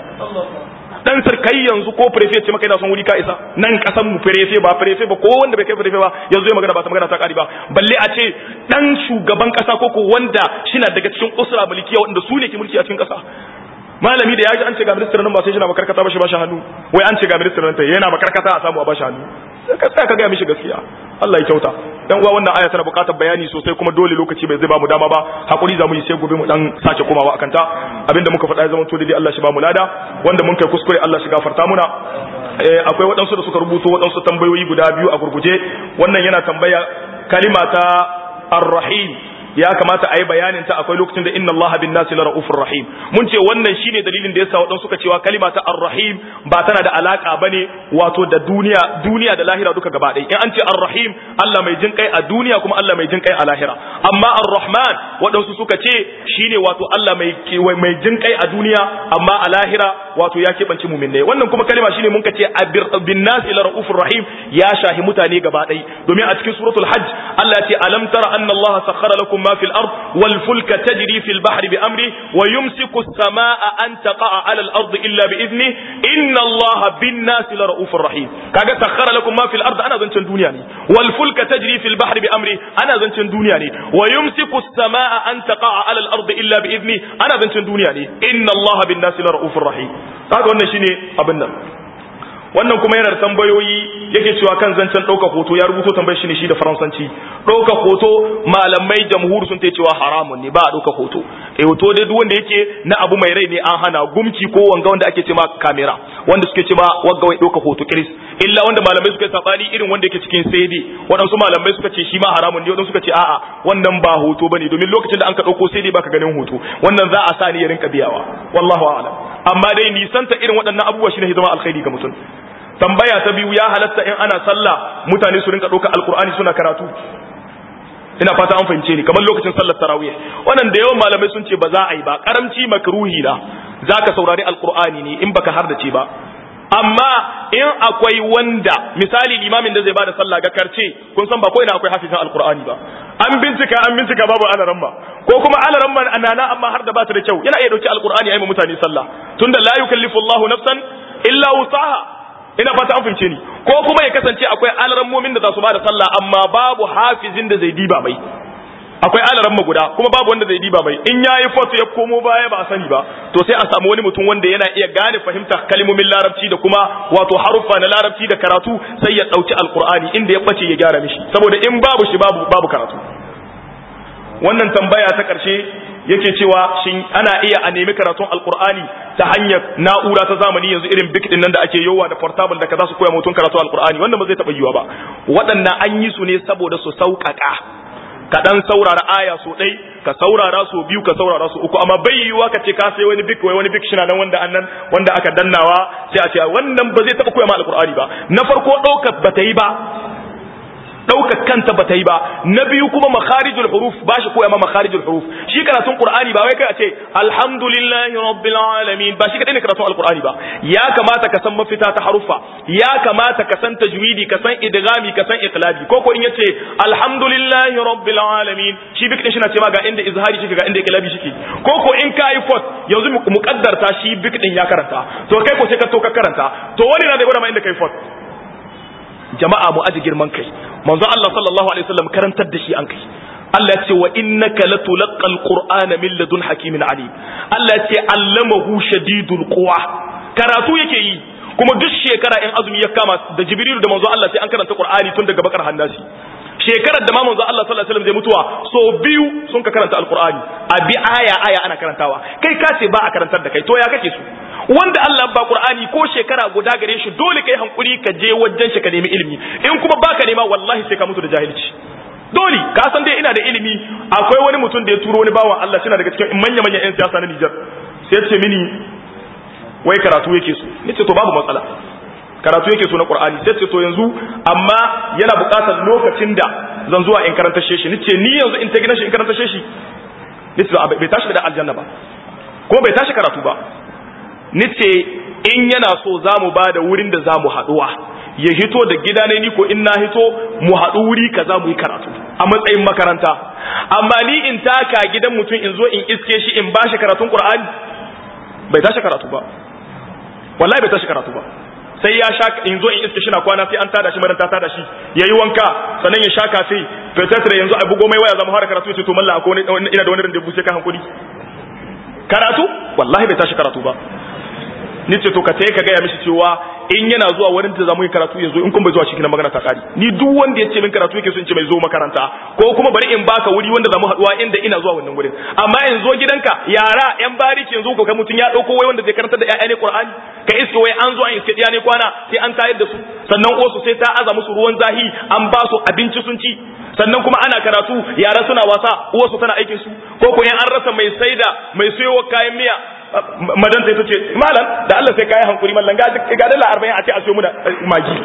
dan sarkai yanzu ko prefe ce maka ina son wuri ka isa nan kasan mu prefe ba prefe ba ko wanda bai kai prefe ba yanzu ya magana ba ta magana ta kari ba balle a ce dan shugaban kasa ko ko wanda shina daga cikin usra mulkiya wanda su ne ke mulki a cikin kasa malami da ya ji an ce ga ministan nan ba sai shi na makarkata ba shi ba shi hannu wai an ce ga ministan nan ta yana makarkata a samu a ba shi hannu ka tsaya ka ga mishi gaskiya Allah ya kyauta dan uwa wannan aya tana buƙatar bayani sosai kuma dole lokaci bai zai ba mu dama ba hakuri za mu yi sai gobe mu dan sake komawa akan ta abinda muka faɗa ya zama to dai Allah shi ba mu lada wanda mun kai kuskure Allah shi gafarta muna akwai waɗansu da suka rubuto waɗansu tambayoyi guda biyu a gurguje wannan yana tambaya kalima ta ar-rahim ya kamata a yi bayanin ta akwai lokacin da inna Allah bin nasi la ra'ufur rahim mun ce wannan shine dalilin da yasa waɗansu suka cewa kalima ta ar-rahim ba tana da alaka bane wato da duniya duniya da lahira duka gaba ɗaya in an ce ar-rahim Allah mai jin kai a duniya kuma Allah mai jin kai a lahira amma ar-rahman waɗansu suka ce shine wato Allah mai mai jin kai a duniya amma a lahira wato ya keɓance mu'minai wannan kuma kalima shine mun ka ce bin nasi la ra'ufur rahim ya shahi mutane gaba ɗaya domin a cikin suratul hajj Allah ya ce alam tara anna Allah sakhara lakum ما في الأرض والفلك تجري في البحر بأمره ويمسك السماء أن تقع على الأرض إلا بإذنه إن الله بالناس لرؤوف رحيم كاجا سخر لكم ما في الأرض أنا زنتن دنياني والفلك تجري في البحر بأمره أنا زنتن دنياني ويمسك السماء أن تقع على الأرض إلا بإذنه أنا زنتن دنياني إن الله بالناس لرؤوف رحيم هذا wannan shine abin nan wannan kuma yana da tambayoyi yake cewa kan zancen ɗaukar hoto ya rubuto tambayar shi ne shi da faransanci ɗaukar hoto malamai jamhur sun ta cewa haramun ne ba a ɗaukar hoto eh hoto dai duk wanda yake na abu mai rai ne an hana gumci ko wanga wanda ake ce ma kamera wanda suke ce ma wanga wai ɗaukar hoto kiris illa wanda malamai suka sabani irin wanda yake cikin CD waɗansu malamai suka ce shi ma haramun ne waɗansu suka ce a'a wannan ba hoto bane domin lokacin da an ka ɗauko CD baka ganin hoto wannan za a sa ni ya rinka biyawa wallahu a'lam amma dai nisanta irin waɗannan abubuwa shine zama alkhairi ga mutum tambaya ta biyu ya halatta in ana sallah mutane su rinka ɗaukar alkur'ani suna karatu ina fata an fahimce ni kamar lokacin sallar tarawih wannan da yawan malamai sun ce ba za a yi ba karamci makruhi na zaka saurari alkur'ani ne in baka hardace ba amma in akwai wanda misali limamin da zai bada sallah ga karce kun san ba ko ina akwai hafizan alkur'ani ba an bincika an bincika babu alaran ba ko kuma alaran ba anana amma har da ba ta da kyau yana iya dauki alkur'ani ayi mutane sallah tunda la yukallifu Allahu nafsan illa wusaha ina fata an fahimce ni ko kuma ya kasance akwai alarammomin da za su bada sallah amma babu hafizin da zai diba mai akwai alaran guda kuma babu wanda zai diba mai in yayi foto ya komo baya ba a sani ba to sai a samu wani mutum wanda yana iya gane fahimtar kalmomin larabci da kuma wato haruffa na larabci da karatu sai ya dauki alqur'ani inda ya bace ya gyara mishi saboda in babu shi babu babu karatu wannan tambaya ta karshe yake cewa shin ana iya a nemi karatun alqur'ani ta hanyar na'ura ta zamani yanzu irin big din nan da ake yowa da portable da kaza su koya mutum karatu alqur'ani wannan ba zai taba yiwa ba waɗannan an yi su ne saboda su sauƙaƙa ka dan saurara aya so ɗai ka saurara so biyu ka saurara so uku amma bai yiwuwa ka ce ka sai wani bik wai wani bik shi nan wanda annan wanda aka dannawa sai a ce wannan ba zai taɓa koya ma alƙur'ani ba na farko ɗaukar ba ta yi ba ɗaukar kanta ba ta yi ba na biyu kuma makharijul huruf ba shi koya ma makharijul huruf shi karatun qur'ani ba wai kai a ce alhamdulillahi rabbil alamin ba shi kadai ne karatun alqur'ani ba ya kamata ka san mafita ta haruffa ya kamata ka san tajwidi ka san idghami ka san iqlabi ko ko in yace alhamdulillahi rabbil alamin shi bik din shi na ce ma ga inda izhari shi ga inda iqlabi shi ko ko in ka yi fot yanzu muqaddarta shi bik din ya karanta to kai ko sai ka to ka karanta to wani na da gwada ma inda kai fot jama'a mu aji girman kai manzo Allah sallallahu alaihi wasallam karantar da shi an kai Allah ya ce wa innaka latulqal qur'ana min ladun hakimin alim Allah ya ce allamahu shadidul quwa karatu yake yi kuma duk shekara in azumi ya kama da jibril da manzo Allah sai an karanta qur'ani tun daga bakar hannasi shekarar da ma manzo Allah sallallahu alaihi wasallam zai mutuwa so biyu sun ka karanta alqur'ani a bi aya aya ana karantawa kai ka ce ba a karantar da kai to ya kake su wanda Allah ba Qur'ani ko shekara guda gare shi dole kai hankuri ka je wajen shi ka nemi ilimi in kuma baka nema wallahi sai ka mutu da jahilci dole ka san dai ina da ilimi akwai wani mutum da ya turo wani bawan Allah suna daga cikin manya manyan yan siyasa na Niger sai ya ce mini wai karatu yake so nace to babu matsala karatu yake so na Qur'ani sai ce to yanzu amma yana buƙatar lokacin da zan zuwa in karanta shi nace ni yanzu in ta gina shi in karanta shi nace bai tashi da aljanna ba ko bai tashi karatu ba nice in yana so za mu ba da wurin da za mu haɗuwa ya hito da gida ne ni ko in na hito mu haɗu wuri ka za mu yi karatu a matsayin makaranta amma ni in taka gidan mutum in zo in iske shi in ba shi karatun ƙur'ani bai tashi karatu ba wallahi bai tashi karatu ba sai ya sha in zo in iske shi na kwana sai an tada shi madan ta tada shi yayi wanka sannan ya sha kafe fetetre yanzu a bugo mai waya zama fara karatu sai to mallan akwai ina da wani randevu sai ka hankuri karatu wallahi bai tashi karatu ba ni ce to ka tayi ka gaya mishi cewa in yana zuwa wurin da zamu yi karatu yanzu in kun bai zuwa shi kina magana ta kari ni duk wanda ya ce min karatu yake so in ce mai zo makaranta ko kuma bari in baka wuri wanda zamu haduwa inda ina zuwa wannan wurin amma in zo gidanka yara yan bariki yanzu ko kai mutun ya dauko wai wanda zai karanta da ƴaƴa ne Qur'ani ka iske wai an zo an iske ɗiya ne kwana sai an tayar da su sannan osu sai ta aza musu ruwan zahi an ba su abinci sun ci sannan kuma ana karatu yara suna wasa uwarsu tana aikin su ko ko an rasa mai saida mai sayo kayan miya madan sai tace malam da Allah sai kai hankuri mallan ga ga dala 40 a ce a siyo muna magi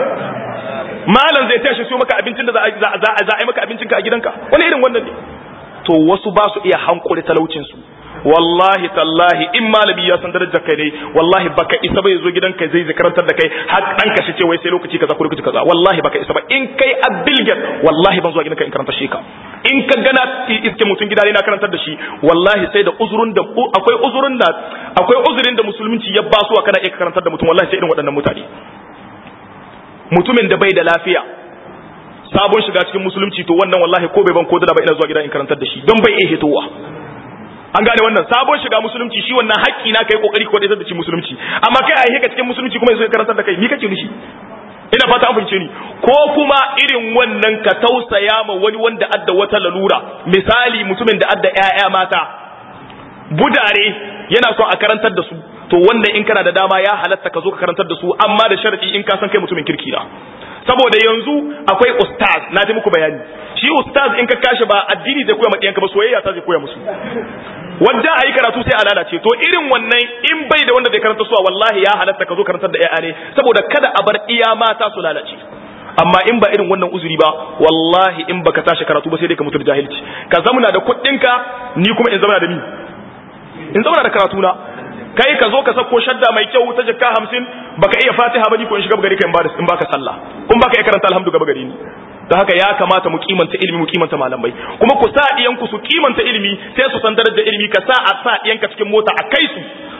malam zai tashi siyo maka abincin da za a za a yi maka abincin ka a gidanka wani irin wannan ne to wasu ba su iya hankuri talaucin su wallahi tallahi in malami ya san darajar kai ne wallahi baka isa bai zo gidanka zai zakarantar da kai har dan ka ce wai sai lokaci kaza ko lokaci kaza wallahi baka isa ba in kai abilget wallahi ban zuwa gidanka in karanta shi ka in ka gana iske mutum gida ne na karantar da shi wallahi sai da uzurun da akwai uzurun da akwai uzurin da musulunci ya ba su kana iya karantar da mutum wallahi sai irin waɗannan mutane mutumin da bai da lafiya sabon shiga cikin musulunci to wannan wallahi ko bai ban ko dala ba ina zuwa gida in karantar da shi don bai iya hitowa an gane wannan sabon shiga musulunci shi wannan haƙƙi na kai kokari ko da ci musulunci amma kai a yi ka cikin musulunci kuma yanzu ka karantar da kai ni kake nishi ina fata an fahimce ni ko kuma irin wannan ka tausaya ma wani wanda adda wata lalura misali mutumin da adda ƴaƴa mata budare yana son a karantar da su to wannan in kana da dama ya halatta ka zo ka karantar da su amma da sharadi in ka san kai mutumin kirki na saboda yanzu akwai ustaz na ta muku bayani shi ustaz in ka kashi ba addini zai koya ma ɗiyanka ba soyayya ta zai koya musu wanda a yi karatu sai a lalace to irin wannan in bai da wanda zai karanta suwa wallahi ya halatta ka zo karantar da ƴaƴa ne saboda kada a bar iya mata su lalace amma in ba irin wannan uzuri ba wallahi in baka tashi karatu ba sai dai ka mutu da jahilci ka zamana da kuɗinka ni kuma in zamana da ni in zamana da karatu na kai ka zo ka sako shadda mai kyau ta jikka hamsin baka iya fatiha ba ni ko in shiga gari ka in baka sallah kun baka iya karanta alhamdu gaba gari ni da haka ya kamata mu kimanta ilimi mu kimanta malamai kuma ku sa iyanku su kimanta ilimi sai su san darajar ilimi ka sa a sa iyanka cikin mota a kai su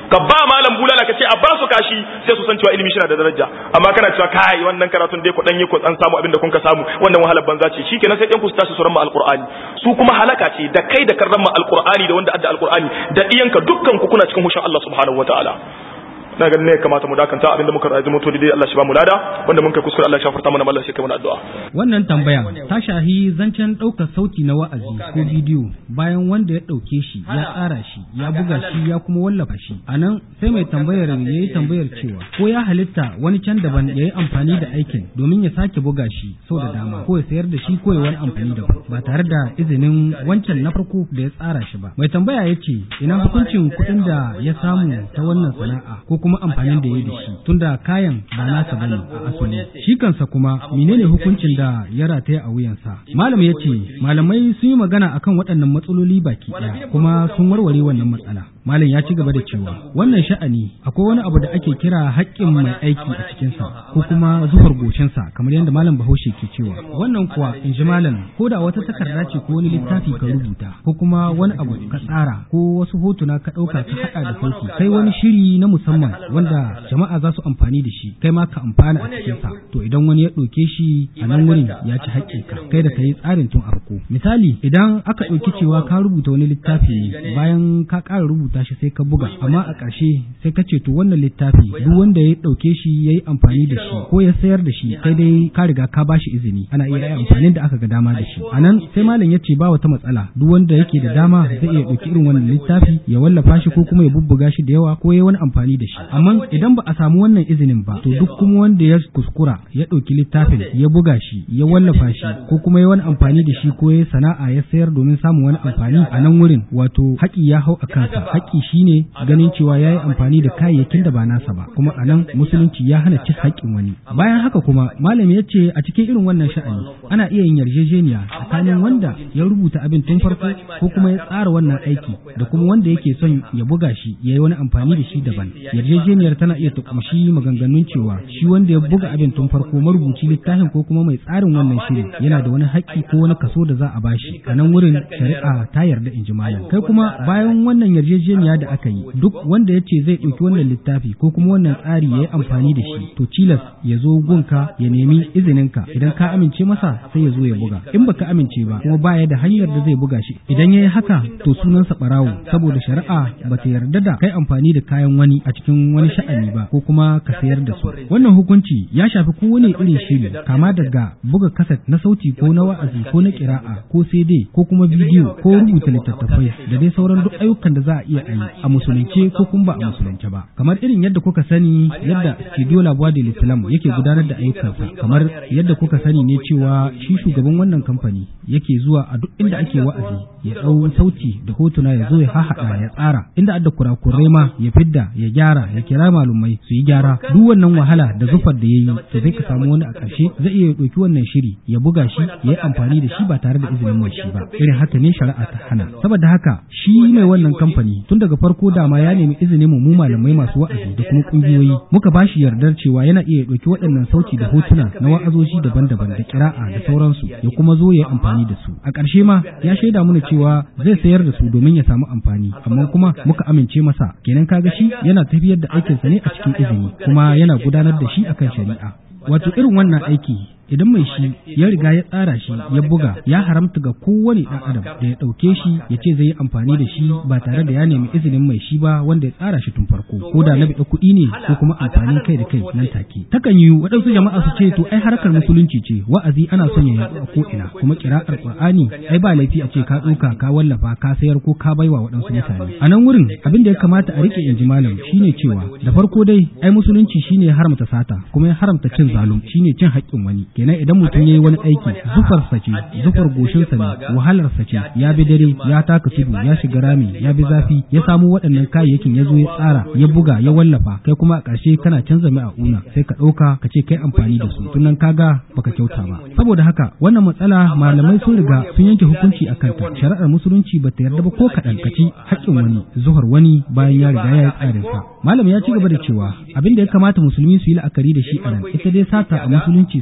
ka ba malam bulala ka ce a ba su kashi sai su san cewa ilimi shi na da daraja amma kana cewa kai wannan karatun dai ku dan yi ku dan samu abin da kun ka samu wannan wahalar banza ce shikenan sai ɗan ku su tashi su ramma alqur'ani su kuma halaka ce da kai da kan ramma alqur'ani da wanda adda alqur'ani da iyanka dukkan ku kuna cikin hushin Allah subhanahu wataala na ganin ne kamata mu dakanta abinda muka rayu mutu dai Allah shi ba mu lada wanda mun kai kuskure Allah ya shafarta mana Allah shi kai mana addu'a wannan tambaya ta shahi zancen ɗaukar sauti na wa'azi ko bidiyo bayan wanda ya ɗauke shi ya tsara shi ya buga shi ya kuma wallafa shi a nan sai mai tambayar ya yi tambayar cewa ko ya halitta wani can daban ya yi amfani da aikin domin ya sake buga shi sau da dama ko ya sayar da shi ko ya wani amfani da ba tare da izinin wancan na farko da ya tsara shi ba mai tambaya ya ce ina hukuncin kuɗin da ya samu ta wannan sana'a ko kuma amfanin da ya da shi tunda kayan ba nasa bane a asali shi kansa kuma menene hukuncin da ya rataya a wuyansa malam ya ce malamai sun yi magana akan waɗannan matsaloli baki ɗaya kuma sun warware wannan matsala malam ya ci gaba da cewa wannan sha'ani akwai wani abu da ake kira haƙƙin mai aiki a cikinsa ko kuma zuhar gocinsa kamar yadda malam bahaushe ke cewa wannan kuwa in ji malam ko da wata takarda ce ko wani littafi ka rubuta ko kuma wani abu ka tsara ko wasu hotuna ka ɗauka ka haɗa da sauki kai wani shiri na musamman wanda jama'a za su amfani da shi kai ma ka amfana a cikinsa to idan wani ya ɗauke shi a nan wurin ya ci haƙƙinka kai da ka yi tsarin tun a farko misali idan aka ɗauki cewa ka rubuta wani littafi ne bayan ka ƙara rubuta shi sai ka buga amma a ƙarshe sai ka ce to wannan littafi duk wanda ya ɗauke shi ya yi amfani da shi ko ya sayar da shi kai dai ka riga ka ba shi izini ana iya yi amfanin da aka ga dama da shi a nan sai malam ya ce ba wata matsala duk wanda yake da dama zai iya ɗauki irin wannan littafi ya wallafa shi ko kuma ya bubbuga shi da yawa ko ya wani amfani da shi amma idan ba a samu wannan izinin ba to duk kuma wanda ya kuskura ya ɗauki littafin ya buga shi ya wallafa shi ko kuma ya wani amfani da shi ko ya sana'a ya sayar domin samun wani amfani a nan wurin wato haƙi ya hau a kansa haƙi shine ganin cewa ya yi amfani da kayayyakin da ba nasa ba kuma a nan musulunci ya hana cin haƙƙin wani bayan haka kuma malami ya ce a cikin irin wannan sha'ani ana iya yin yarjejeniya tsakanin wanda ya rubuta abin tun farko ko kuma ya tsara wannan aiki da kuma wanda yake son ya buga shi ya yi wani amfani da shi daban yarjejeniyar tana iya ta kumshi maganganun cewa shi wanda ya buga abin tun farko marubuci littafin ko kuma mai tsarin wannan shiri yana da wani haƙƙi ko wani kaso da za a bashi a nan wurin shari'a ta yarda in ji malam kai kuma bayan wannan yarjejeniya da aka yi duk wanda ya ce zai ɗauki wannan littafi ko kuma wannan tsari ya yi amfani da shi to cilas ya zo gunka ya nemi izininka idan ka amince masa sai ya zo ya buga in baka amince ba kuma baya da hanyar da zai buga shi idan ya yi haka to sunansa ɓarawo saboda shari'a ba ta yarda da kai amfani da kayan wani a cikin wani sha'ani ba ko kuma ka sayar da su wannan hukunci ya shafi kowane irin shiri kama daga buga kaset na sauti ko na wa'azi ko na kira'a ko CD ko kuma bidiyo ko rubuta littattafai da dai sauran duk ayyukan da za a iya yi a musulunce ko kuma ba a musulunce ba kamar irin yadda kuka sani yadda studio labuwa da islam yake gudanar da ayyukansa kamar yadda kuka sani ne cewa shi shugaban wannan kamfani yake zuwa a duk inda ake wa'azi ya ɗau sauti da hotuna ya zo ya hahaɗa ya tsara inda adda kurakurai ma ya fidda ya gyara ya kira malumai su yi gyara duk wannan wahala da zufar da ya yi to zai ka samu wani a ƙarshe zai iya ɗauki wannan shiri ya buga shi ya yi amfani da shi ba tare da izinin mai shi ba irin haka ne shari'a ta hana saboda haka shi mai wannan kamfani tun daga farko dama ya nemi izinin mu malamai masu wa'azi da kuma kungiyoyi muka ba shi yardar cewa yana iya ɗauki waɗannan sauti da hotuna na wa'azoji daban-daban da kira'a da sauransu ya kuma zo ya yi amfani da su a ƙarshe ma ya shaida mana cewa zai sayar da su domin ya samu amfani amma kuma muka amince masa kenan kaga shi yana tafiyar da aikinsa ne a cikin izini kuma yana gudanar da shi akan shari'a wato irin wannan aiki idan mai shi ya riga ya tsara shi ya buga ya haramta ga kowane ɗan adam da ya ɗauke shi ya ce zai yi amfani da shi ba tare da ya nemi izinin mai shi ba wanda ya tsara shi tun farko ko da na biɗa kuɗi ne ko kuma amfanin kai da kai nan take takan yi waɗansu jama'a su ce to ai harkar musulunci ce wa'azi ana son ya yaɗu a ko ina kuma kira'ar qur'ani ai ba laifi a ce ka ɗauka ka wallafa ka sayar ko ka baiwa waɗansu mutane a nan wurin abin da ya kamata a rike inji malam shine cewa da farko dai ai musulunci shine ya haramta sata kuma ya haramta cin zalum shine cin haƙƙin wani kenan idan mutum ya yi wani aiki zufarsa ce zufar goshinsa ne wahalarsa ce ya bi dare ya taka tudu ya shiga rami ya bi zafi ya samu waɗannan kayayyakin ya zo ya tsara ya buga ya wallafa kai kuma a ƙarshe kana canza mai a una sai ka ɗauka ka ce kai amfani da su tunan kaga baka kyauta ba saboda haka wannan matsala malamai sun riga sun yanke hukunci a kanta shari'ar musulunci ba ta yarda ba ko kaɗan ka ci haƙƙin wani zuhar wani bayan ya riga ya yi tsarinsa malam ya ci gaba da cewa abin da ya kamata musulmi su yi la'akari da shi a nan ita dai sata a musulunci sunanta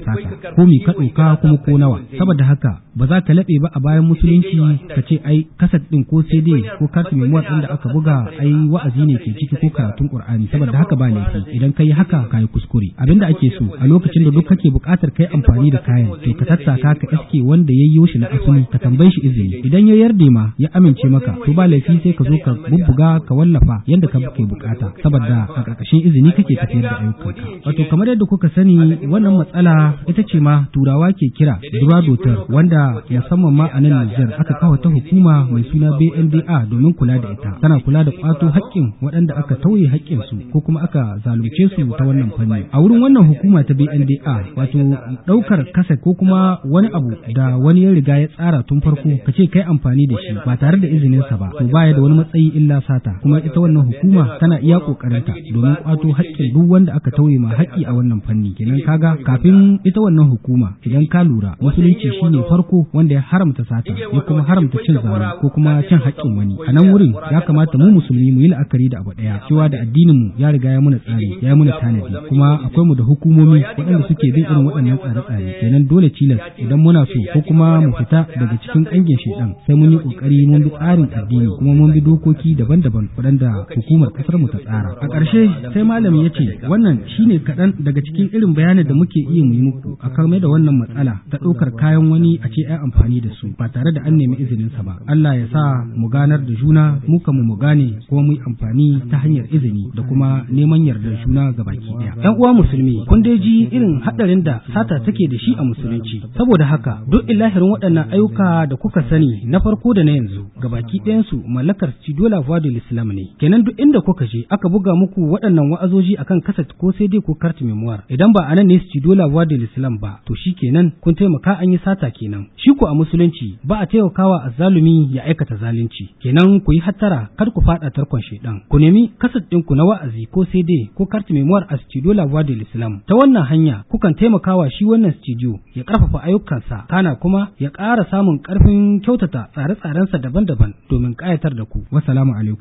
sata ko mi ka ɗauka kuma ko nawa saboda haka ba za ka laɓe ba a bayan musulunci ka ce ai kasat ɗin ko CD ko kartu memuwar ɗin da aka buga ai wa'azi ne ke ciki ko karatun Qur'ani saboda haka ba laifi idan ka yi haka ka yi kuskure abinda ake so a lokacin da duk kake buƙatar kai amfani da kayan to ka tattaka ka iske wanda ya yi shi na asali ka tambaye shi izini idan ya yarda ma ya amince maka to ba laifi sai ka zo ka bubbuga ka wallafa yadda ka ke bukata saboda a ƙarƙashin izini kake tafiyar da ayyukanka wato kamar yadda kuka sani wannan matsala ita ce ma turawa ke kira duradotar wanda musamman ma a nan Nijar aka kawo ta hukuma mai suna BNDA domin kula da ita tana kula da kwato haƙƙin waɗanda aka tauye haƙƙin su ko kuma aka zalunce su ta wannan fanni a wurin wannan hukuma ta BNDA wato ɗaukar kasa ko kuma wani abu da wani ya riga ya tsara tun farko ka ce kai amfani da shi ba tare da izininsa ba to baya da wani matsayi illa sata kuma ita wannan hukuma tana iya kokarinta domin kwato haƙƙin duk wanda aka tauye ma haƙƙi a wannan fanni kenan kaga kafin ita wannan hukuma idan ka lura musulunci shine farko wanda ya haramta sata ya kuma haramta cin zalunci ko kuma cin haƙƙin wani a nan wurin ya kamata mu musulmi mu yi la'akari da abu ɗaya cewa da addinin mu ya riga ya muna tsari ya muna tanadi kuma akwai mu da hukumomi waɗanda suke bin irin waɗannan tsare-tsare kenan dole tilas idan muna so ko kuma mu fita daga cikin ƙangin shedan sai mun yi ƙoƙari mun bi tsarin addini kuma mun bi dokoki daban-daban waɗanda hukumar ƙasar mu ta tsara a ƙarshe sai malami ya ce wannan shine kaɗan daga cikin irin bayanin da muke iya mu yi muku a kan da wannan matsala ta ɗaukar kayan wani a ce ai amfani da su ba tare da an nemi izinin sa ba Allah ya sa mu ganar da juna mu kan mu gane kuma mu yi amfani ta hanyar izini da kuma neman yardar juna ga baki ɗaya ƴan uwa musulmi kun dai ji irin haɗarin da sata take da shi a musulunci saboda haka duk ilahirin waɗannan ayyuka da kuka sani na farko da na yanzu ga baki ɗayansu mallakar Cidola Vodul Islam ne kenan duk inda kuka je aka buga muku waɗannan wa'azoji akan kaset ko sai dai ko kart memoir idan ba anan ne Cidola Vodul Islam ba to shi kenan kun taimaka an yi sata kenan shi ko a musulunci ba a taimakawa azzalumi ya aikata zalunci kenan ku yi hattara kar ku faɗa tarkon shaidan ku nemi kaset ɗinku na wa'azi ko sai dai ko kart memoir a Cidola Vodul Islam ta wannan hanya kukan taimakawa shi wannan studio ya ƙarfafa ayyukansa kana kuma ya ƙara samun ƙarfin kyautata tsare-tsarensa daban-daban domin ƙayatar da ku. Wassalamu alaikum.